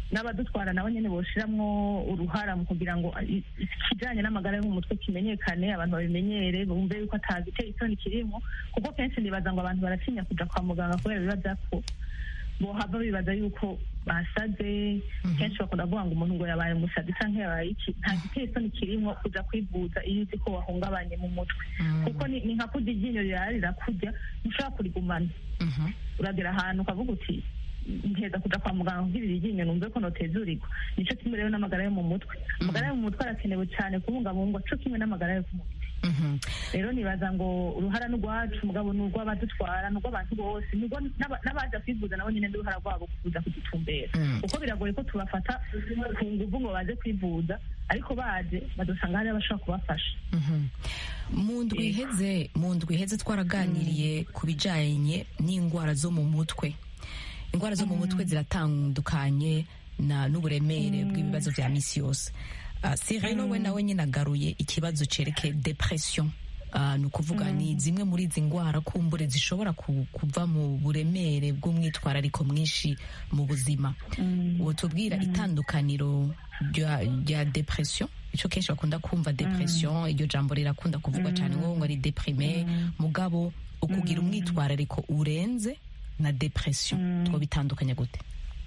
n'abadutwara nabo nyine boshiramwo uruhara mu kugira ngo i- ikijanye n'amagara yo mu mutwe kimenyekane abantu babimenyere bumve yuko atagiteye isoni kirimo kuko kenshi nibaza ngo abantu baratinya kuja kwa muganga kubera bibaza ko bohava bibaza yuko basaze kenshi bakunda kuvuga ngo umuntu ngo yabaye umusazi canke yabaye iki nta giteye isoni kirimo kuja kwivuza iyo uzi ko wahungabanye mu mutwe kuko ni ni nka kurya iryinyo rirara rirakurya ntushobora kurigumana Mhm. uragera ahantu ukavuga uti nteza kuja kwa muganga kugira iryinyo numve ko notezurirwa nico kimwe rero n'amagara yo mu mutwe amagara yo mu mutwe arakenewe cyane kubungabungwa co kimwe n'amagara yo ku mubiri Mhm. rero nibaza ngo uruhara n'urwacu mugabo ni urw'abadutwara ni urw'abantu bose ni urwo n'aba- n'abaza kwivuza nabo nyine n'uruhara rwabo kuza kudutumbera Mm. kuko biragoye ko tubafata ku nguvu ngo baze kwivuza ariko baje badusanga hariyo abashobora kubafasha Mhm. mu ndwi iheze mu ndwi iheze twaraganiriye ku bijanye n'indwara zo mu mutwe indwara zo mu mutwe ziratandukanye na n'uburemere bw'ibibazo vya misi yose uh, sireno we nawe nyine agaruye ikibazo cerekeye depression Uh, ni ukuvuga ni zimwe muri izi ndwara kumbure zishobora ku- kuva mu buremere bw'umwitwarariko mwinshi mu buzima wotubwira itandukaniro rya rya depression ico kenshi bakunda kumva depression iryo jambo rirakunda kuvugwa cyane ngo ngo ari deprime mugabo ukugira umwitwarariko urenze na depression two bitandukanye gute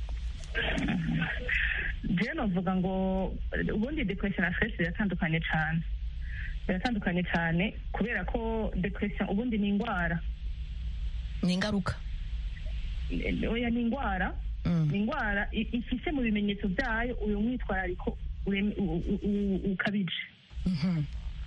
jewe novuga ngo ubundi depression na stress biratandukanye cyane biratandukanye cyane kubera ko depression ubundi ni indwara ni ingaruka oya ni indwara Mm. ni indwara i- ifise mu bimenyetso byayo uyu mwitwarariko ureme- u- u- u- ukabije Mhm.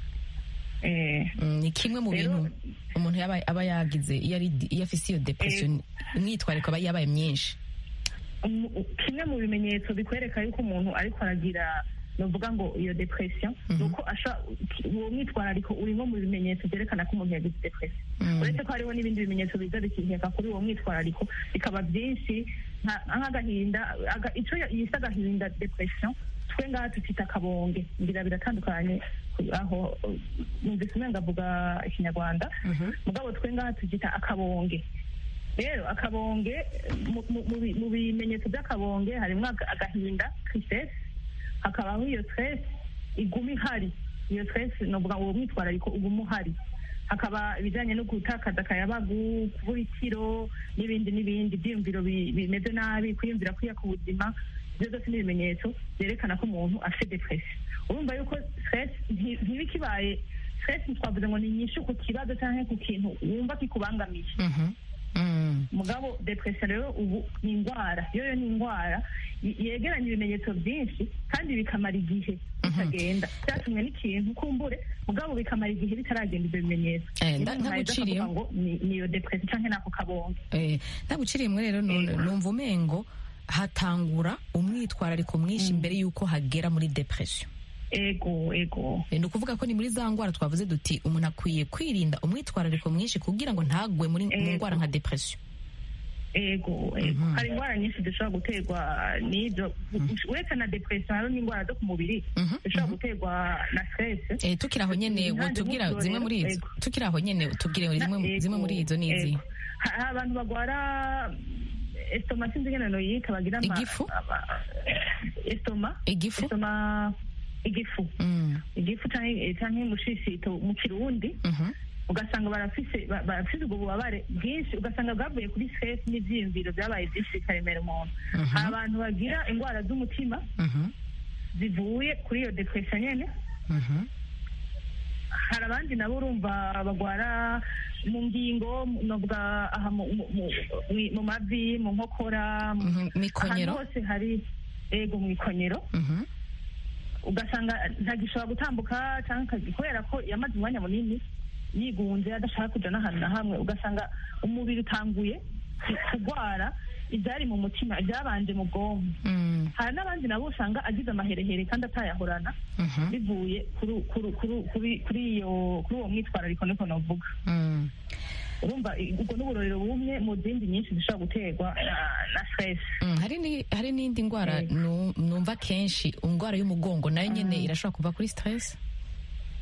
Eh, Mm, ni kimwe mu Rero- bintu umuntu yaba aba yagize iyo ari iyo afise iyo depression imyitwarariko aba yabaye myinshi umu- u- kimwe mu bimenyetso bikwereka yuko umuntu ariko aragira novuga ngo iyo depression Mhm. ni uko asha uwo mwitwarariko urimo mu bimenyetso byerekana ko umuntu yagize depression Mm. uretse ko hariho n'ibindi bimenyetso biza bikiheka kuri uwo mwitwarariko bikaba byinshi nka- nk'agahinda aga- ico yise agahinda depression twe ngaha tukita akabonge ngira biratandukanye aho uh, numvise umenga avuga ikinyarwanda Mhm. mugabo twe ngaha tukita akabonge rero akabonge mu- mu- mu bi- mu bimenyetso by'akabonge harimo aga- agahinda tristesse hakabaho iyo stress iguma ihari iyo stress novuga ngo uwo mwitwarariko uguma uhari hakaba ibijyanye no gutakaza akayabagu kubura ikiro n'ibindi n'ibindi ibyiyumviro bi- bimeze nabi kwiyumvira kwiya ku buzima ibyo byose ni ibimenyetso byerekana ko umuntu afite depression urumva yuko stress nti- ntiba ikibaye stress twavuze ngo ni nyinshi ku kibazo cyangwa ku kintu wumva kikubangamiye Mhm. Mm. mugabo depression rero ubu ni indwara yo yo ni indwara y- yegeranya ibimenyetso byinshi kandi bikamara igihe bitagenda byatumwe n'ikintu kumbure mugabo bikamara igihe bitaragenda ibyo bimenyetso Eh, Niyo nda- umuntu aheza ndaguciriyeho. akavuga ngo ni- ni iyo depression canke nako kabonge Eh, ndaguciriyemwe rero nu- numva umengo hatangura umwitwarariko mwinshi mbere y'uko hagera muri depression ego ego Eh, ni ukuvuga ko ni muri za ndwara twavuze duti umuntu akwiye kwirinda umwitwarariko mwinshi kugira ngo ntagwe muri mu Ego. ndwara nka depression ego ego hari indwara nyinshi zishobora guterwa n'ibyo uretse na depression hariho n'indwara zo ku mubiri Mhm, zishobora guterwa na stress Eh, tukiri aho nyene Impande wotubwira gutyo zimwe rero, muri izo ego. tukiri aho nyene tubwire zimwe Ego, zimwe muri izo ni izi ego. Ha- hari abantu bagwara estoma sinzi ingene noyita bagira ama- Igifu? ama- estoma igifu estoma igifu Mm, igifu canke canke mushishito mu kirundi mhm, ugasanga barafise ba- barafise ubwo bubabare bwinshi ugasanga bwavuye kuri stress n'ivyiyumviro byabaye byinshi bikaremera umuntu Mhm. hari abantu bagira indwara z'umutima mhm, zivuye kuri iyo depression nyene mhm, hari abandi nabo urumva bagwara mu ngingo novuga aha mu- mu- mu- mu- mu mavi mu nkokora mu- mhm, ahantu mikonyero hose hari ego mu ikonyero Mhm, ugasanga ntagishobora gutambuka cyangwa akazi kubera ko yamaze umwanya munini yigunze adashaka kuja n'ahantu na hamwe ugasanga umubiri utanguye kurwara ibyari mu mutima ibyabanje mu bwonko mm, hari n'abandi nabo usanga agize amaherehere kandi atayahorana mhm, bivuye kuri kuri- kuri- kuri- kuri iyo kuri uwo mwitwarariko niko navuga mm. urumva i- ubwo n'uburorero bumwe mu zindi nyinshi zishobora guterwa na- na stress Mm, hari ni- hari n'indi ndwara Ego. nu- numva kenshi indwara y'umugongo nayo nyene irashobora kuva kuri stress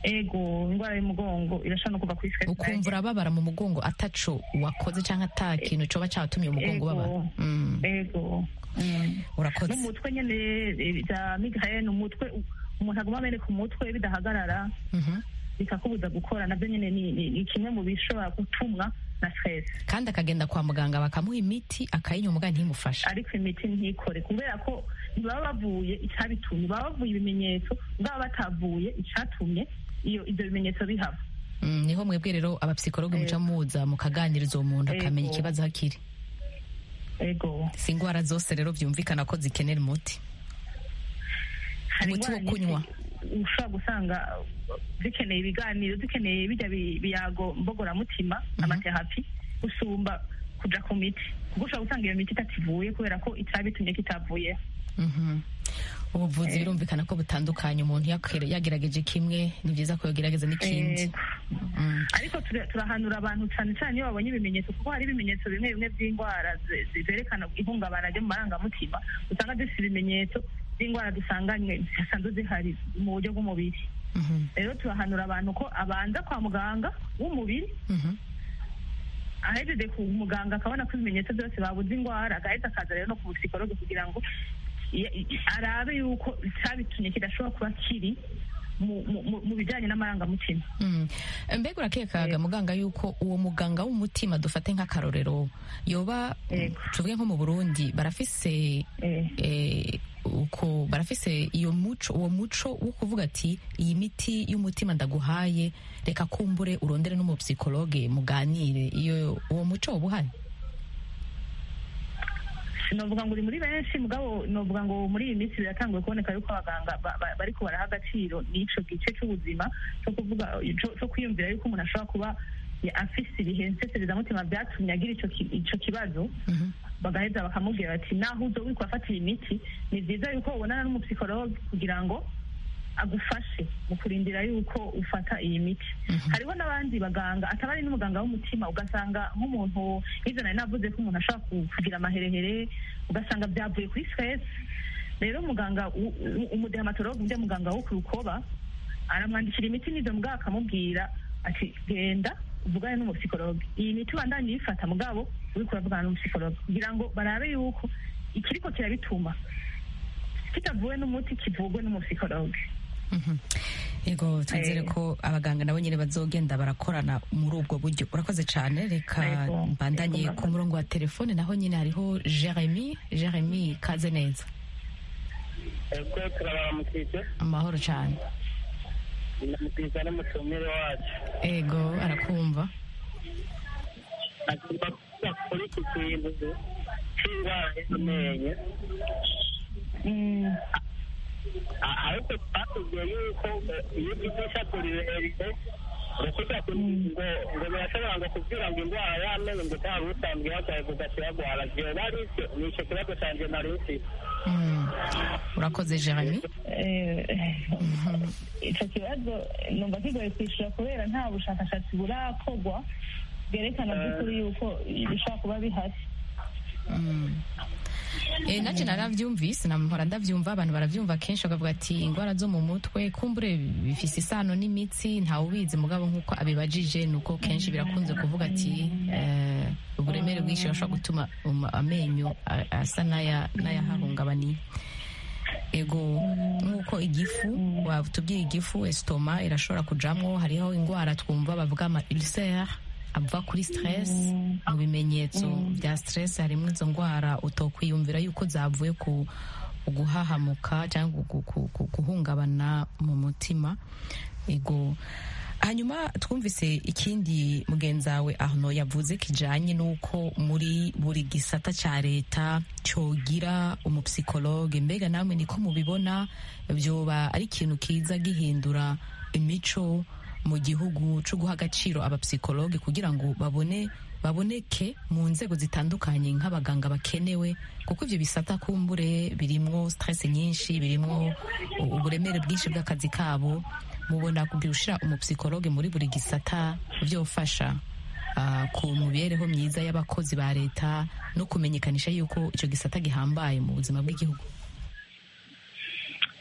ego indwara y'umugongo irashobora no kuva kuri stress ukumva urababara mu mugongo ataco wakoze cyangwa ata kintu coba cyatumye umugongo ubabara Mm, ego Mm. urakoze n'umutwe nyene eh, bya migraine umutwe umuntu aguma ameneka umutwe bidahagarara Mhm. bikakubuza gukora nabyo nyine ni, ni, ni kimwe mu bishobora gutumwa na stress kandi akagenda kwa muganga bakamuha imiti akayinywa muganga ntimufashe ariko imiti ntikore kubera ko ntibaba bavuye icyabitumye baba bavuye ibimenyetso bwaba batavuye icyatumye iyo ibyo bimenyetso bihaba Mm, niho mwebwe rero abapsikologe muca muza mukaganiriza uwo muntu akamenya Ego. ikibazo hakiri ego si indwara zose rero byumvikana ko zikenera umuti hari Umuti wo indwara kunywa. nyinshi ushobora gusanga zikeneye ibiganiro zikeneye bijya bi- biyago mbogoramutima amaterapi gusumba kuja ku miti kuko ushobora gusanga iyo miti itativuye kubera ko itabitumye kitavuye Mhm. ubuvuzi birumvikana ko butandukanye umuntu yakere- yagerageje kimwe ni byiza ko yagerageza n'ikindi Ego. Mm. ariko tura- turahanura abantu cyane cyane iyo babonye ibimenyetso kuko hari ibimenyetso bimwe bimwe by'indwara ze- ze- zerekana ihungabana ryo mu marangamutima usanga dufite ibimenyetso by'indwara dusanganywe zisanzwe zihari mu buryo bw'umubiri Mhm. rero turahanura abantu ko abanza kwa muganga w'umubiri Mhm. ahejeje ku muganga akabona ko ibimenyetso byose babuze indwara agahita akaza rero no ku psikologe kugira ngo i- i- arabe yuko icyabitumye kidashobora kuba kiri mu- mu- mu- mu bijyanye n'amarangamutima Mm. mbega urakekaga muganga yuko uwo muganga w'umutima dufate nk'akarorero yoba Yego. tuvuge nko mu burundi barafise Eh. eh, uko barafise iyo muco uwo muco wo kuvuga ati iyi miti y'umutima ndaguhaye reka kumbure urondere n'umupsikologe muganire iyo uwo muco woba uhari novuga ngo uri muri benshi mugabo novuga ngo muri iyi minsi biratanguye kuboneka yuko abaganga ba- ba- bariko baraha agaciro n'ico gice c'ubuzima cyo kuvuga co- co kwiyumvira yuko umuntu ashobora kuba ya- afise ibihe nseserezamutima vyatumye agira ico ki- ico kibazo Mhm. bagaheza bakamubwira bati naho uzo wiko afata iyi miti ni vyiza yuko ubonana n'umupsikologe kugira ngo agufashe mu kurindira yuko ufata iyi miti hariho n'abandi baganga ataba ari n'umuganga w'umutima ugasanga nk'umuntu nk'ivyo nari navuze ko umuntu ashobora ku- kugira amaherehere ugasanga byavuye kuri stress rero umuganga u- u- umudehamatologe undi muganga wo ku rukoba aramwandikira imiti n'ivyo mugabo akamubwira ati genda uvugane n'umupsikologe iyi miti ubandanye uyifata mugabo uriko uravugana n'umupsikologe kugira ngo barabe yuko ikiriko kirabituma kitavuwe n'umuti kivugwe n'umupsikologe Mhm. yego twizere Eh. ko abaganga nabo nyine bazogenda barakorana muri ubwo buryo urakoze cyane reka Yego. mbandanye Yego, ku murongo wa telefone naho nyine hariho jeremy jeremy kaze neza ubwo turabaramukije amahoro cyane ndamukiriza n'umutumire wacu ego arakumva agomba kuba kuri iki kintu cy'indwara y'amenyo Mm, A- ariko twatubwiye yuko eh, iyo ugize ishapu rirerire ukuja ngo ngo birashobora ngo kubwira ngo indwara y'amenyo ngo utari usanzwe ihagaye kugasiragwara vyoba ari vyo ni ico kibazo canje nari mfise Mm. urakoze jeremy eh, ico kibazo numva kigoye kwishura kubera nta bushakashatsi burakorwa bwerekana by'ukuri yuko bishobora kuba bihari Mm. Eh, nanje naravyumvise nampora ndavyumva abantu baravyumva kenshi bakavuga ati ingwara zo mu mutwe kumbure bifise isano n'imitsi ntawe ubizi mugabo nk'uko abibajije nuko kenshi birakunze kuvuga ati eh, uburemere bwinshi burashobora gutuma um, amenyo a- asa n'aya- n'ayahahungabaniye ego nk'uko igifu watubwiye igifu esitoma irashobora kujamwo hariho indwara twumva bavuga ama ulcere ava kuri stress mu bimenyetso bya stress harimo izo ndwara utokwiyumvira yuko zavuye ku guhahamuka cyangwa gu- gu- gu- guhungabana mu mutima ego hanyuma twumvise ikindi mugenzi wawe aho yavuze kijanye n'uko muri buri gisata cya leta cyogira umupsikologe mbega namwe niko mubibona byoba ari ikintu kiza gihindura imico mu gihugu cyo guha agaciro abapsikologe kugira ngo babone baboneke mu nzego zitandukanye nk'abaganga bakenewe kuko ibyo bisata kumbure birimwo stress nyinshi birimwo u- uburemere bwinshi bw'akazi kabo mubona kubyushira umupsikologe muri buri gisata byofasha ah, ku mibereho myiza y'abakozi ba leta no kumenyekanisha yuko icyo gisata gihambaye mu buzima bw'igihugu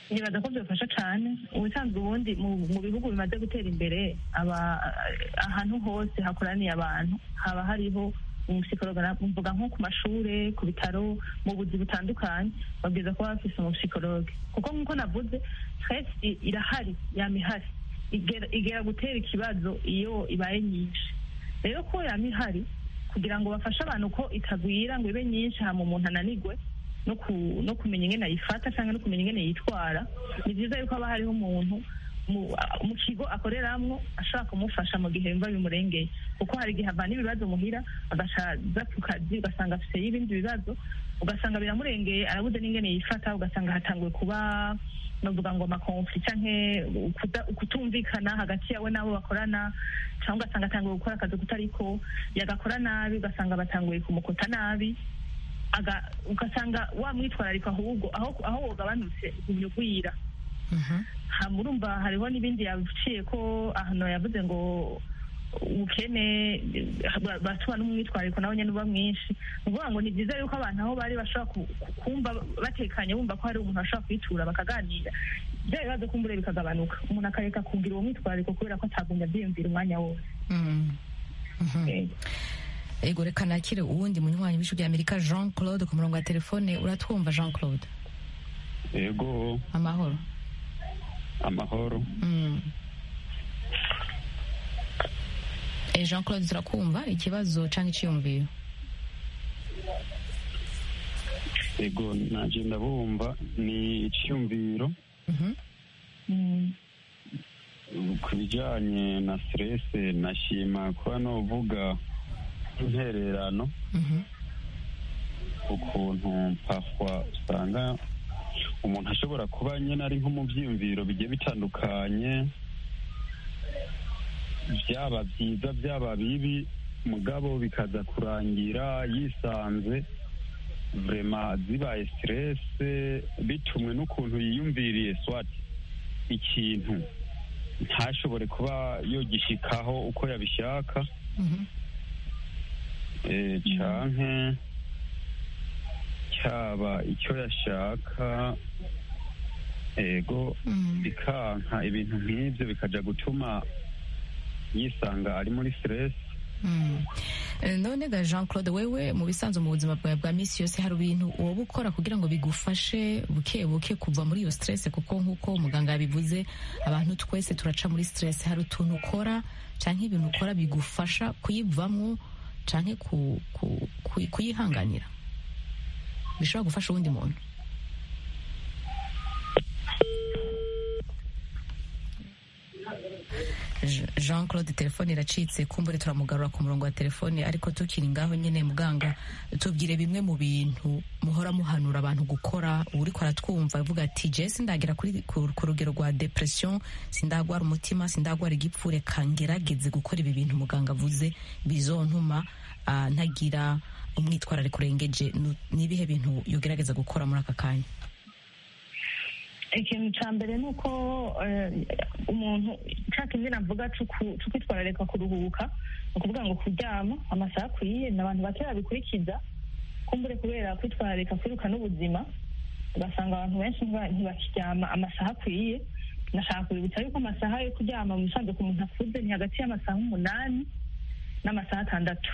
nibaza ko byafasha cyane ubusanzwe ubundi mu mu bihugu bimaze gutera imbere aba ahantu hose hakoraniye abantu haba hariho umusikologa mvuga nko ku mashure ku bitaro mu buzi butandukanye babwiza kuba bafise umusikologe kuko nk'uko navuze stress i- irahari yama ihari igera igera gutera ikibazo iyo ibaye nyinshi rero ko yama ihari kugira ngo bafashe abantu ko itagwira ngo ibe nyinshi hama umuntu ananigwe no ku- no kumenya ingene ayifata cyangwa no kumenya ingene yitwara ni byiza yuko haba hariho umuntu mu mu kigo akoreramwo ashobora kumufasha mu gihe yumva bimurengeye kuko hari igihe avana ibibazo muhira agasaza ku kazi ugasanga afiteyo ibindi bibazo ugasanga biramurengeye arabuze n'ingene yifata ugasanga hatanguye kuba novuga ngo amakonfli canke ukuda- ukutumvikana hagati yawe n'abo bakorana cyangwa ugasanga atanguye gukora akazi kutariko yagakora nabi ugasanga batanguye kumukota nabi aga- ugasanga wamwitwararika ahubwo aho aho wogabanutse ugumya ugwira hama urumva hariho n'ibindi yaciye ko ahantu yavuze ngo ubukene ba- batuma n'umwitwarariko nawe nyine uba mwinshi ni ukuvuga ngo ni byiza yuko abantu aho bari bashobora ku- ku- kumva batekanye bumva ko hari umuntu bashobora kwitura bakaganira bya bibazo kumbure bikagabanuka umuntu akareka kugira uwo mwitwarariko kubera ko atagumya abyiyumvira umwanya wose Mm. Mhm. Yego. ego reka nakire uwundi munywanyi w'ijwi rya amerika jean claude ku murongo wa telefone uratwumva jean claude yego amahoro amahoro Mm. Eh, jean claude turakumva ikibazo cyangwa icyiyumviro yego naje ndabumva ni icyumviro Mhm. Mm. ku bijyanye na stress nashima kuba novuga intererano Mhm. ukuntu pafwa usanga umuntu ashobora kuba nyine ari nko mu byiyumviro bigiye bitandukanye byaba byiza byaba bibi mugabo bikaza kurangira yisanze vrema zibaye stress bitumwe n'ukuntu yiyumviriye swati ikintu ntashobore kuba yogishikaho uko yabishaka Mhm. eh, canke cyaba icyo yashaka ego Mm. bikanka ibintu nk'ibyo bikaja gutuma yisanga ari muri stress Mm. Eh, none ga jean claude wewe mu bisanzwe mu buzima bwawe bwa minsi yose hari ibintu woba ukora kugira ngo bigufashe buke buke kuva muri iyo stress kuko nk'uko muganga yabivuze abantu twese turaca muri stress hari utuntu ukora canke ibintu ukora bigufasha kuyivamwo canke ku, ku, ku, kuyihanganira bishobora gufasha uwundi muntu Je- jean claude telefone iracitse kumbure turamugarura ku murongo wa telefone ariko tukiri ngaho nyine muganga tubwire bimwe mu bintu muhora muhanura abantu gukora uriko aratwumva avuga ati je sindagera kuri ku, ku rugero rwa depression sindagwara umutima sindagwara igipfu reka ngerageze gukora ibi bintu muganga avuze bizontuma ah, ntagira umwitwarariko urengeje Nu- ni ibihe bintu yogerageza gukora muri aka kanya ikintu cya mbere ni uko eh, umuntu cya kindi navuga cyo ku- cyo kwitwararika kuruhuka ni ukuvuga ngo kuryama amasaha akwiye ni abantu bake babikurikiza kumbure kubera kwitwararika kwiruka n'ubuzima ugasanga abantu benshi ntiba- ntibakiryama amasaha akwiye nashaka kubibutsa yuko amasaha yo kuryama mu bisanzwe ku muntu akuze ni hagati y'amasaha umunani n'amasaha atandatu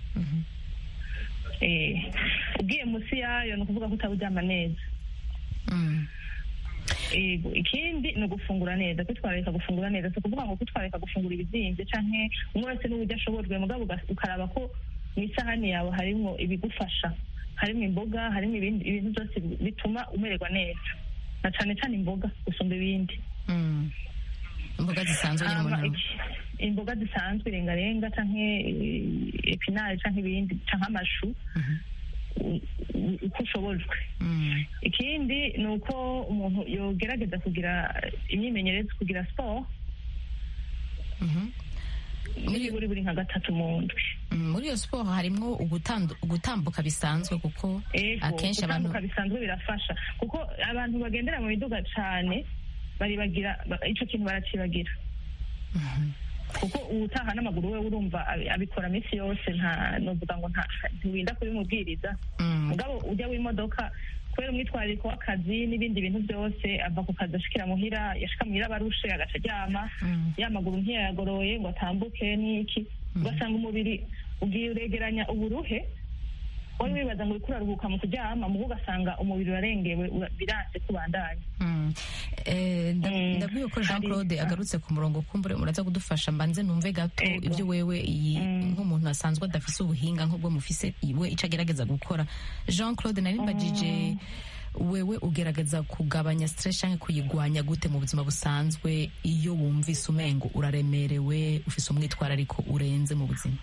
Eh, ugiye munsi yayo ni ukuvuga ko utaburyama neza Mm. Ego, ikindi ni ugufungura neza kwitwararika gufungura neza si ukuvuga ngo kwitwararika gufungura ibizimvye canke umwe wese n'uburyo ashobojwe mugabo uga- ukaraba ko mu isahani yawe harimwo ibigufasha harimwo imboga harimwo ibindi ibintu byose bi- bituma umererwa neza na cane cane imboga gusumba ibindi Mm. imboga zisanzwe nyine Hama umuntu iki- imboga zisanzwe irengarenga canke eh, epinari canke ibindi canke amashu u- u- uko ushobojwe Mm. ikindi ni uko umuntu yogerageza kugira imyimenyerezo kugira siporo Mhm. muri buri buri nka gatatu mu ndwi Mm, muri iyo siporo harimwo ugutandu- gutambuka bisanzwe kuko Ego, akenshi abantu gutambuka bisanzwe birafasha kuko abantu bagendera mu miduga cane baribagira ba- ico kintu baracibagira kuko uwutaha n'amaguru we urumva abi- abikora minsi yose nta novuga ngo nta ntiwinda kubimubwiriza Mm. mugabo ujya w'imodoka kubera umwitwarariko w'akazi n'ibindi bintu byose ava ku kazi ashikira muhira yashika muhira abarushe agaca aryama ya maguru ntiyayagoroye ngo atambuke n'iki ugasanga umubiri ugiye uregeranya uburuhe wari wibaza ngo uriko uraruhuka mu kuryama mugo ugasanga umubiri urarengewe ura- biranse kubandanya Mm. Eh, nda- Mm. ndabwiye ko jean Hari- claude ah. agarutse ku murongo kumbure muraza kudufasha mbanze numve gato Ego. ibyo wewe iyi Mm. nk'umuntu asanzwe adafise ubuhinga nk'ubwo mufise iwe ico agerageza gukora jean claude nari mbajije wewe ugerageza kugabanya stress canke kuyigwanya gute mu buzima busanzwe iyo wumvise umengo uraremerewe ufise umwitwarariko urenze mu buzima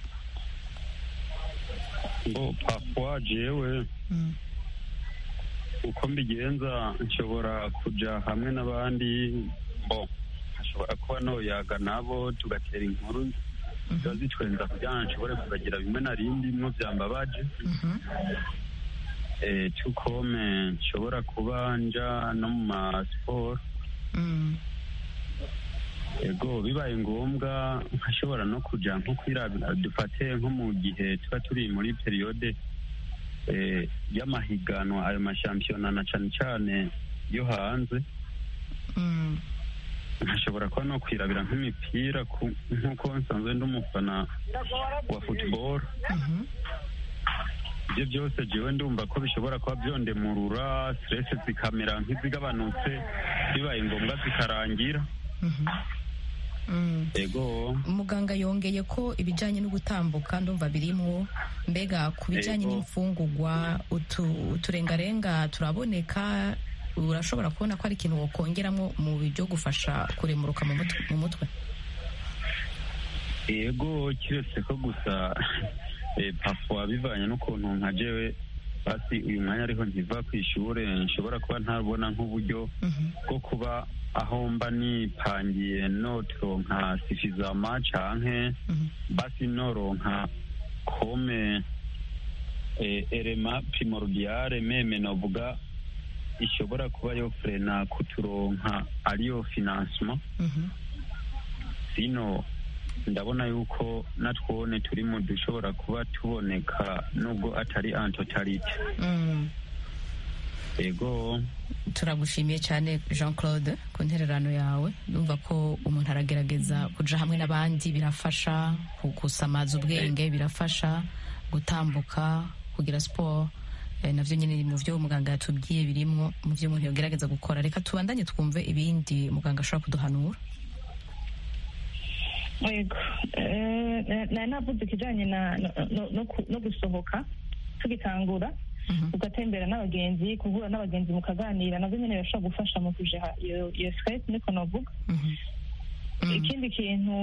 ngo parfois jewe uko mbigenza nshobora kuja hamwe n'abandi bo hashobora kuba noyaga nabo tugatera inkuru ziba zitwenza kugira ngo nshobore kubagira bimwe na rindi mwo byambabaje eh, tukome nshobora kuba nja no mu masiporo Mm. ego bibaye ngombwa nkashobora no kuja nko kwirabira dufate nko mu gihe tuba turi muri periyode eh, y'amahiganwa ayo mashampiyona na cane cane yo hanze Mm. nkashobora kuba no kwirabira nk'imipira ku- nk'uko nsanzwe ndi umufana wa football Mhm. ibyo byose jewe ndumva ko bishobora kuba byondemurura stress zikamera nk'izigabanutse bibaye ngombwa zikarangira Mhm. Mm. ego muganga yongeye ko ibijyanye no gutambuka ndumva birimwo mbega ku bijyanye Yego. n'imfungurwa utu- uturengarenga turaboneka urashobora kubona ko ari ikintu wokongeramo mu byo gufasha kuremuruka mu mutwe- mu mutwe ego kiretse ko gusa eh, parfois bivanye n'ukuntu nka jewe basi uyu mwanya ariho nkiva ku ishure nshobora kuba ntabona nk'uburyo Mhm. bwo kuba aho mba nipangiye noturonka sufisama canke Mhm. basi noronka kome eh, erema primordiale meme novuga ishobora kuba yo frena kuturonka ariyo financement Mhm. sino ndabona yuko natwone turi mu dushobora kuba tuboneka nubwo atari antotalite Mm. ego turagushimiye cyane jean claude ku ntererano yawe ndumva ko umuntu aragerageza kuja hamwe n'abandi birafasha ku- gusamaza ubwenge birafasha gutambuka kugira siporo eh, navyo nyine mu vyo muganga yatubwiye birimwo mu vyo umuntu yogerageza gukora reka tubandanye twumve ibindi muganga ashobora kuduhanura yego Eh, na- nari navuze ikijanye na no- no- no ku- no gusohoka tugitangura Mhm. ugatembera n'abagenzi guhura n'abagenzi mukaganira navyo nyene birashobora gufasha mu kujeha iyo iyo stress niko novuga Mhm. Mm. ikindi kintu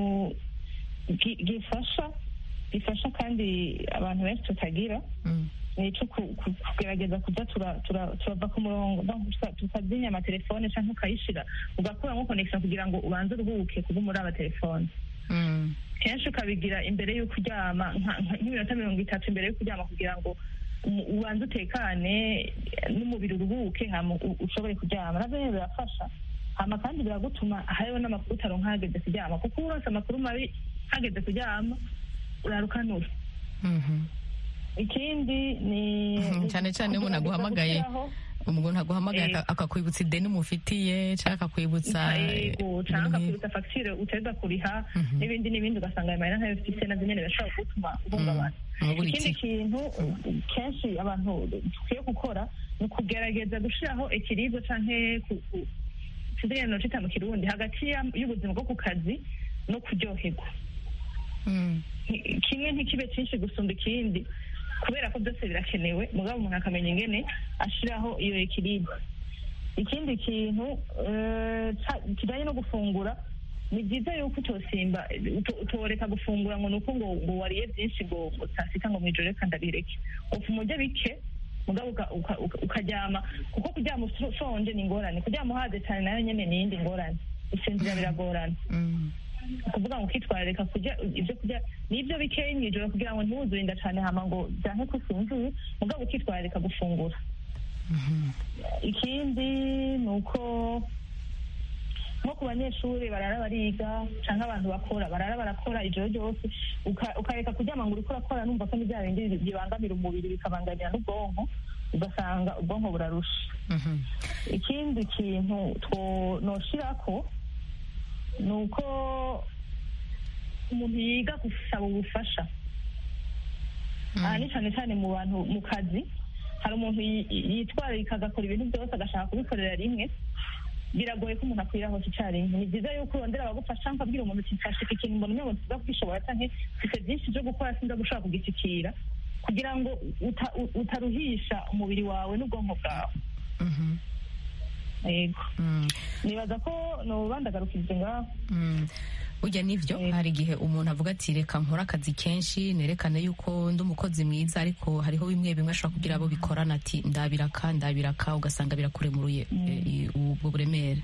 gi- gifasha gifasha kandi abantu benshi tutagira Mm. ni ico ku- ku- kugerageza kuza tura- tura- turava ku murongo donc tuka- tukazinya amatelefone canke ukayishira ugakuramo connection kugira ngo ubanze uruhuke kuba muri aba telefone Mm. kenshi ukabigira imbere y'uko uryama nka- nka- nk'iminota mirongo itatu imbere y'uko uryama kugira ngo umu- ubanze utekane n'umubiri uruhuke hama u- ushobore kuryama navyo nyene birafasha hama kandi biragutuma hariho n'amakuru utaronka hageze kuryama kuko uronse amakuru mabi hageze kuryama urarukanura Mhm. ikindi ni Mhm, cyane cyane iyo umuntu aguhamagaye gushyiraho- umuntu aguhamagaye aka- akakwibutsa ideni umufitiye cyangwa akakwibutsa yego ibintu cyangwa nk'ibi. akakwibutsa fagitire uteza kuriha Mhm. n'ibindi n'ibindi ugasanga ayo mahera ntayo ufise navyo nyene birashobora gutuma uhungabana Mm, buri ikindi ki- kintu kenshi abantu dukwiye gukora ni ukugerageza gushiraho ikiribwa canke ku- ku- sinzi ingene nocita mu kirundi hagati ya- y'ubuzima bwo ku kazi no kuryoherwa Mm. Nti- kimwe ntikibe cyinshi gusumba ikindi kubera ko byose birakenewe mugabo umuntu akamenya ingene ashiraho iyo ekiribwa ikindi kintu eh, ca- kijanye no gufungura ni byiza yuko utosimba uto- utoreka gufungura ngo nuko ngo ngo wariye byinshi ngo ngo saa sita ngo mwijoro reka ndabireke ufuma urya bike mugabo uka- uka- uka- ukaryama kuko kuryama ushonje ni ingorane kuryama uhaze cyane nayo nyene ni iyindi ngorane gusinzira biragorana Mm. ukuvuga ngo ukitwararika kurya ibyo kurya n'ibyo bikeya mw'ijoro kugira ngo ntiwuzure inda cyane hama ngo byanke ko usinziye mugabo ukitwararika gufungura Mhm. ikindi ni uko nko ku banyeshuri barara bariga cyangwa abantu bakora barara barakora ijoro ryose uka- ukareka kuryama ngo uriko urakora numva ko ni bya bindi bibangamira umubiri bikabangamira n'ubwonko ugasanga ubwonko burarusha Mhm. ikindi kintu two noshirako ni uko umuntu yiga gusaba ubufasha aha ni cyane cyane mu bantu mu kazi hari umuntu yi- yitwararika agakora ibintu byose agashaka kubikorera rimwe biragoye ko umuntu akwira hose icyarimwe ni byiza yuko urondera abagufasha nkabwira umuntu uti mfashika ikintu mbona umengo nsiza kugishobora canke mfite byinshi byo gukora sinza gushobora kugishyikira kugira ngo uta- u- utaruhisha umubiri wawe n'ubwonko bwawe Mhm. yego Mm. nibaza ko noba ndagarukirije ngaho Mm. burya nivyo hari igihe umuntu avuga ati reka nkore akazi kenshi nerekane yuko ndi umukozi mwiza ariko hariho bimwe bimwe ashobora kugira abo bikorana ati ndabiraka ndabiraka ugasanga birakuremuruye eh, ubwo buremere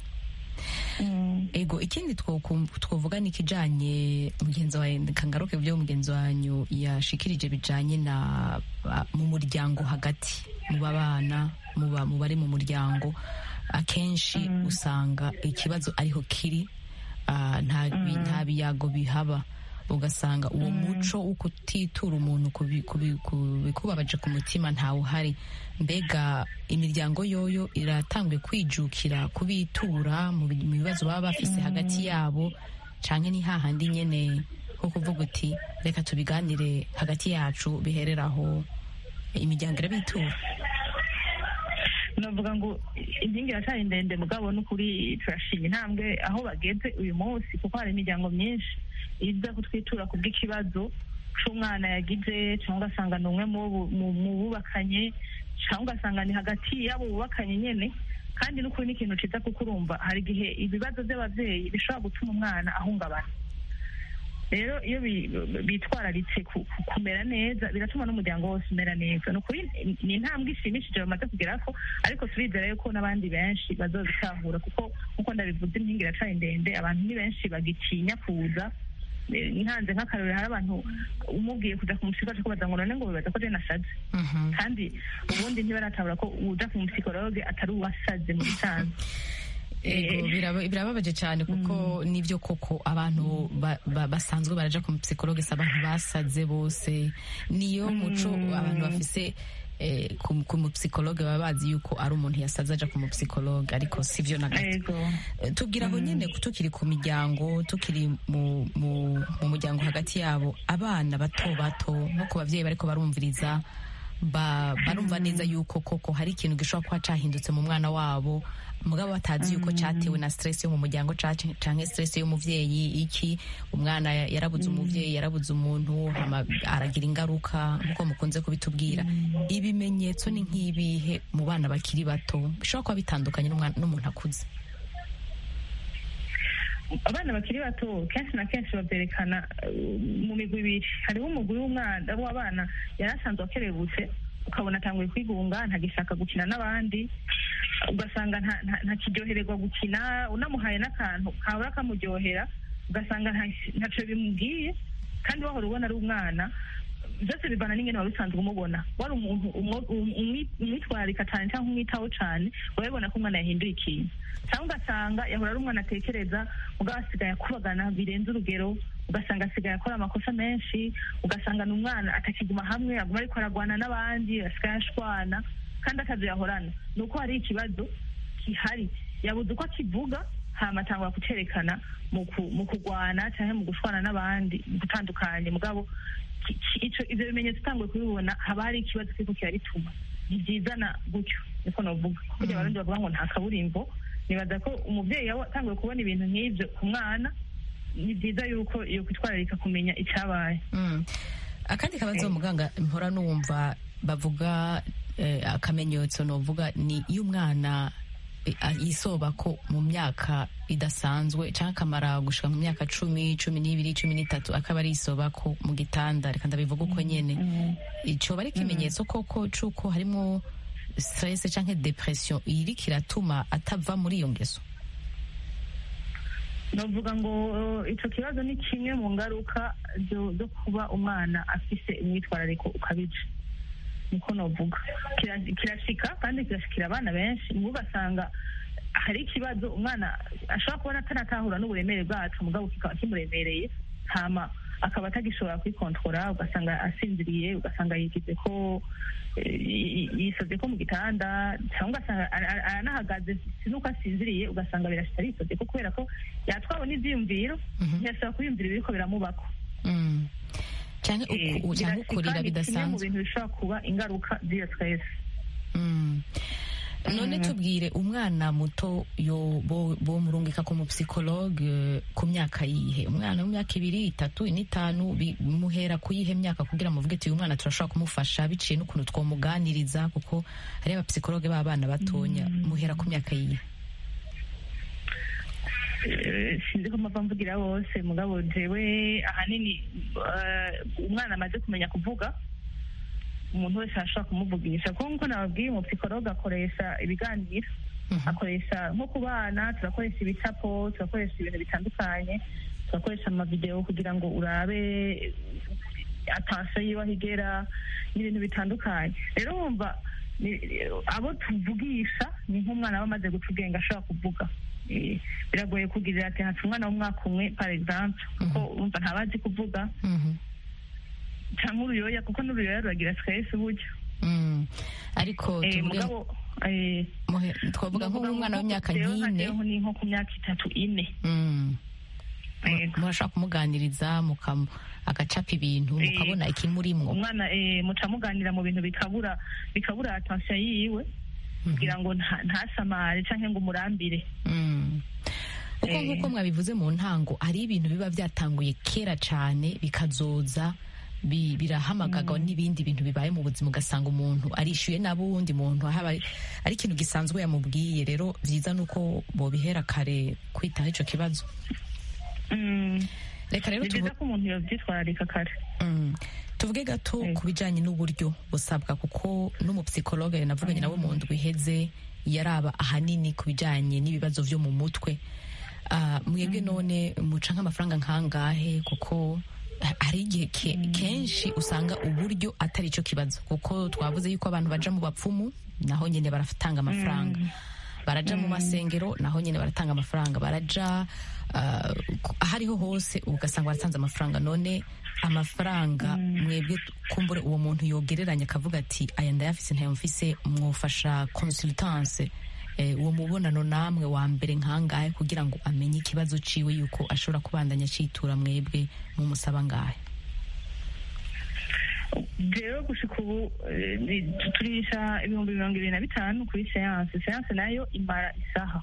ego ikindi twokum- twovuga ni ikijanye mugenzi wawe kangaruke byo mugenzi wanyu yashikirije bijanye na ba- mu muryango hagati mu babana mu ba- mu bari mu muryango akenshi usanga ikibazo ariho kiri ah, nta bi- nta biyago bihaba ugasanga uwo muco wo kutitura umuntu kubi- kubi- ku- bikubabaje ku mutima ntawuhari mbega imiryango yoyo iratangwe kwijukira kubitura mu bi- mu bibazo baba bafise hagati yabo canke ni hahandi nyene ho kuvuga uti reka tubiganire hagati yacu bihereraho imiryango irabitura navuga ngo inkingi iracyari ndende mugabo n'ukuri turashima intambwe aho bageze uyu munsi kuko hari imiryango myinshi iza kutwitura ku bw'ikibazo c'umwana yagize cyangwa ugasanga ni umwe mu bu- mu- mu bubakanye cyangwa ugasanga ni hagati y'abo bubakanye nyene kandi n'ukuri ni ikintu ciza kuko urumva hari igihe ibibazo by'abavyeyi bishobora gutuma umwana ahungabana rero iyo bi- bitwararitse ku- ku- kumera neza biratuma n'umuryango wose umera neza ni ukuri ni intambwe ishimishije bamaze kugerako ariko turizera yuko n'abandi benshi bazobitahura kuko nk'uko ndabivuze impinga iracari ndende abantu ni benshi bagitinya kuza Eh, ntanze nk'akarorero hari abantu umubwiye kuja ku musiko aca kubaza ngo none ngo bibaza ko je nasaze kandi ubundi ntibaratabura ko uja ku musikologe atari uwasaze mu bisanzwe Ego, biraba- birababaje cyane kuko nibyo koko abantu ba- ba- basanzwe baraja ku psychologue si abantu basaze bose niyo muco abantu bafise eh, ku ku mupsikologe baba bazi yuko ari umuntu yasaze aja ku mupsikologe ariko sivyo na gato ego Eh, tubwira aho nyine tukiri ku miryango tukiri mu mu mu muryango hagati yabo abana bato bato nko ku babyeyi bariko barumviriza ba- barumva neza yuko koko hari ikintu gishobora kuba cahindutse mu mwana wabo mugabo batazi yuko cyatewe na stress yo mu muryango canke canke stress y'umuvyeyi iki umwana ya- yarabuze umuvyeyi yarabuze umuntu hama aragira ingaruka nkuko mukunze kubitubwira ibimenyetso ni nk'ibihe mu bana bakiri bato bishobora kuba bitandukanye n'umwana- n'umuntu akuze abana bakiri bato kenshi na kenshi babyerekana eh, mu migwi ibiri hariho umugwi w'umwana w'abana yari asanzwe akerebutse ukabona atanguye kwigunga ntagishaka gukina n'abandi ugasanga nta- nta- ntakiryohererwa gukina unamuhaye n'akantu kabura kamuryohera ugasanga nta- ntacyo bimubwiye kandi wahora ubona ari umwana byose bivana n'ingene wari usanzwe umubona wari umuntu umwo- um- umwi- umwitwararika cyane cyangwa umwitaho cyane urabibona ko umwana yahinduye ikintu cyangwa ugasanga yahora ari umwana atekereza mugabo asigaye akubagana birenze urugero ugasanga asigaye akora amakosa menshi ugasanga ni umwana atakiguma hamwe aguma ariko aragwana n'abandi asigaye ashwana kandi akazi yahorana ni uko hari ikibazo gihari yabuze uko akivuga hama atangura kucerekana mu ku- mu kugwana cyangwa mu gushwana n'abandi mu gutandukanye mugabo ki- ki- ico ivyo bimenyetso utanguye kubibona haba hari ikibazo kiriko kirabituma ntibyizana gutyo niko novuga kugira abarundi bavuga ngo nta kaburimbo nibaza ko umuvyeyi yawe atanguye kubona ibintu nk'ivyo ku mwana ni byiza yuko iyo kwitwararika kumenya icyabaye Mm. akandi kabazo muganga mpora numva bavuga eh, akamenyetso novuga ni iyo umwana eh, a- yisoba ko mu myaka idasanzwe cyangwa akamara gushika mu myaka cumi cumi n'ibiri cumi n'itatu akaba ari isoba ko mu gitanda reka ndabivuga uko nyene ico bari ikimenyetso koko c'uko harimo stress canke depression iriko iratuma atava muri iyo ngeso novuga ngo eh, ico kibazo ni kimwe mu ngaruka zo zo kuba umwana afise umwitwarariko ukabije niko novuga Kira- kirashika kandi kirashikira abana benshi nibo ugasanga hari ikibazo umwana ashobora kubona atanatahura n'uburemere bwacu mugabo kikaba kimuremereye hama akaba atagishobora kwikontora ugasanga asinziriye ugasanga yigize ko eh, yi- yisoze ko mu gitanda cyangwa ugasanga ara- ara- aranahagaze si nuko asinziriye ugasanga birashita arisoze ko kubera ko yatwawe n'ivyiyumviro ntiyashobora kwiyumvira ibiriko biramubako Mm. cyane Eh, uku- cyangwa birashika ukurira ni kimwe mu bidasanzwe bintu bishobora kuba ingaruka z'iyo stress Mm. none tubwire umwana muto yo bo bo murungika ku mupsikologe ku myaka yihe umwana w'imyaka ibiri itatu ine itanu bi- muhera ku yihe myaka kugira muvuge ati uyu mwana turashobora kumufasha biciye n'ukuntu twomuganiriza kuko hari abapsikologe b'abana batonya muhera ku myaka yihe Eh, sinzi ko mpava mvugira bose mugabo jewe ahanini eh, umwana amaze kumenya kuvuga umuntu wese arashobora kumuvugisha kuko nkuko nababwiye umupsikologe akoresha ibiganiro akoresha nko ku bana turakoresha ibicapo turakoresha ibintu bitandukanye turakoresha amavidewo kugira ngo urabe atansiyo yiwe aho igera n'ibintu bitandukanye rero wumva ni- abo tuvugisha ni nk'umwana aba amaze guca ubwenge ashobora kuvuga Eh, biragoye kugirira ati haca umwana w'umwaka umwe par exemple kuko wumva ntabazi kuvuga cyangwa uruyoya kuko n'uruyoya ruragira stress buryo Mm. ariko Eh, tuvuge mugabo eh, muhe- twavuga nko nk'umwana w'imyaka rero nk'ine nkageho ni nko ku myaka itatu ine Mm. Yego. murashobora kumuganiriza mukamu agacapa ibintu Eh, mukabona ikimurimwo umwana eh, muca muganira mu bintu bikabura bikabura atansiyo yiwe kugira ngo nta- ntasamare cyangwa ngo umurambire Mm. kuko Eh. nk'uko mwabivuze mu ntango hari ibintu biba byatanguye kera cyane bikazoza bi- birahamagaga n'ibindi bintu bibaye mu buzima ugasanga umuntu arishyuye n'abundi muntu haba ari- ari ikintu gisanzwe yamubwiye rero byiza ni uko bobihera kare kwitaho icyo kibazo Mm. reka rero ni tuvu- byiza ko umuntu yabyitwararika kare Mm. tuvuge gato ku bijyanye n'uburyo busabwa kuko n'umupsikologe navuganye nawe mu ndwi iheze yaraba ahanini ku bijyanye n'ibibazo byo mu mutwe Ah, mwebwe none muca nk'amafaranga nkangahe kuko ha- hari igihe ke- kenshi usanga uburyo atari cyo kibazo kuko twavuze yuko abantu baja mu bapfumu naho nyine baratanga amafaranga baraja mu masengero naho nyine baratanga amafaranga baraja ah, ku- ahariho hose ugasanga baratanze amafaranga none amafaranga mwebwe kumbure uwo muntu yogereranya akavuga ati aya ndayafise ntayamfise mwufasha consultance eh, uwo mubonano namwe wa mbere nkangahe kugira ngo amenye ikibazo ciwe yuko ashobora kubandanya citura mwebwe mumusaba ngahe rero gushika ubu eh, ni- turisha ibihumbi mirongo ibiri na bitanu kuri seanse seanse nayo imara isaha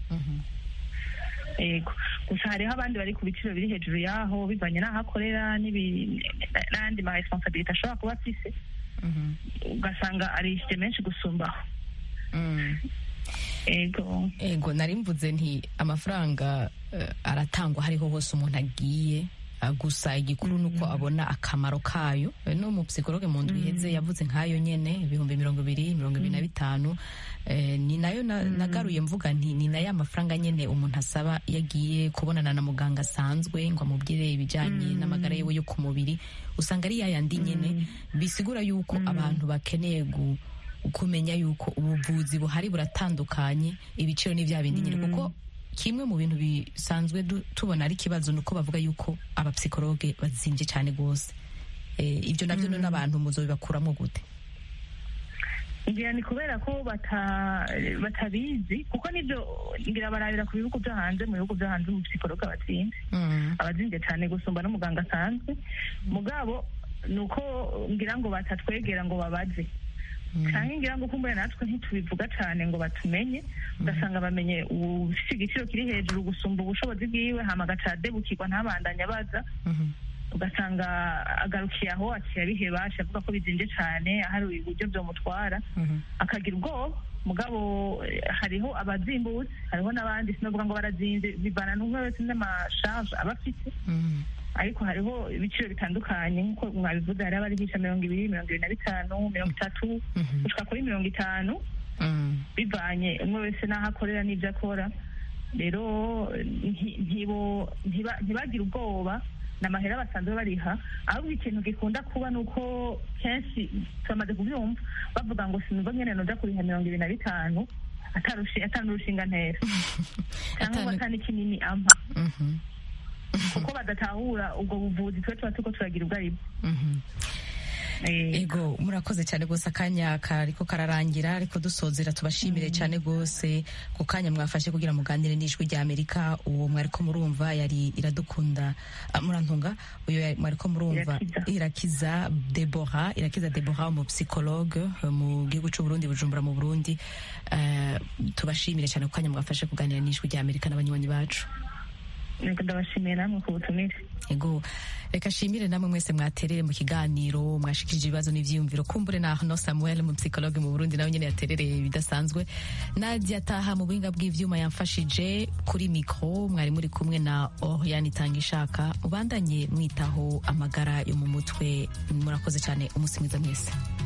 yego gusa hariho abandi bari ku biciro biri hejuru yaho bivanye n'aho akorera n'ibi- n'ayandi ma responsabilite ashobora kuba afise ugasanga arishyuye menshi gusumbaho yego ego nari mvuze nti amafaranga eh, aratangwa hariho hose umuntu agiye ah, gusa igikuru ni uko abona akamaro kayo Eh, no mu psikologe mu ndwi iheze yavuze nk'ayo nyene ibihumbi mirongo ibiri mirongo ibiri na bitanu Eh, ni nayo na- nagaruye mvuga nti ni nayo amafaranga nyene umuntu asaba iyo agiye kubonana na muganga asanzwe ngo amubwire ibijyanye n'amagara yiwe yo ku mubiri usanga ari yayandi nyene bisigura yuko abantu bakeneye gu kumenya yuko ubuvuzi buhari buratandukanye ibiciro ni bya bindi nyine kuko kimwe mu bintu bisanzwe du- tubona ari ikibazo ni uko bavuga yuko abapsikologe bazinvye cyane rwose Eh, ibyo nabyo none abantu muzobibakuramo gute ngira ni kubera ko bata- batabizi kuko nibyo ngira barabira ku bihugu byo hanze mu bihugu byo hanze mu psikologa batsinze abazinze cyane gusumba n'umuganga asanzwe mugabo ni uko ngira ngo batatwegera ngo babaze cyangwa ngira ngo kumbure natwe ntitubivuga cyane ngo batumenye ugasanga bamenye ufite igiciro kiri hejuru gusumba ubushobozi bwiwe hama agaca adebukirwa ntabandanye abaza ugasanga agarukiye aho aciye abiheba avuga ko bizinze cyane ahari uburyo byamutwara akagira ubwoba mugabo eh, hariho abazimbutse hariho n'abandi sinavuga ngo barazinze bivana n'umwe wese n'amashaje aba afite ariko hariho ibiciro bitandukanye nk'uko mwabivuze hari abarihisha mirongo ibiri mirongo ibiri na bitanu mirongo itatu gushika kuri mirongo itanu bivanye umwe wese n'aho akorera n'ibyo akora rero nti- ntibo- ntiba- ntibagire ubwoba ni amahera basanzwe bariha ahubwo ikintu gikunda kuba ni uko kenshi turamaze kubyumva bavuga ngo sinumva nyene noja kuriha mirongo ibiri na bitanu atarushi- atanurushinga ntera cyangwa ngo Atanu- atani kinini ampa kuko badatahura ubwo buvuzi twe tuba turiko turagira ubwo aribwo Mhm. Eh, ego murakoze cyane rwose akanya kariko kararangira ariko dusozera tubashimire cyane rwose ku kanya mwafashe kugira muganire n'ijwi rya amerika uwo mwariko murumva yari iradukunda ah, murantunga uyo yari- mwariko murumva Irakiza. irakiza debora irakiza debora umupsikologe eh, mu gihugu c'uburundi bujumbura mu burundi Eh, tubashimire cyane ku kanya mwafashe kuganira n'ijwi rya amerika n'abanywanyi bacu nuko ndabashimiye namwe ku butumire ego reka shimire namwe mwese mwaterere mu kiganiro mwashikirije ibibazo n'ivyiyumviro kumbure na no samuel mu psychologue mu burundi nawe nyene yaterereye bidasanzwe nadia taha mu buhinga bw'ivyuma yamfashije kuri mikro mwari muri kumwe na oriane itanga ishaka mubandanye mwitaho amagara yo mu mutwe murakoze cyane umunsi mwiza mwese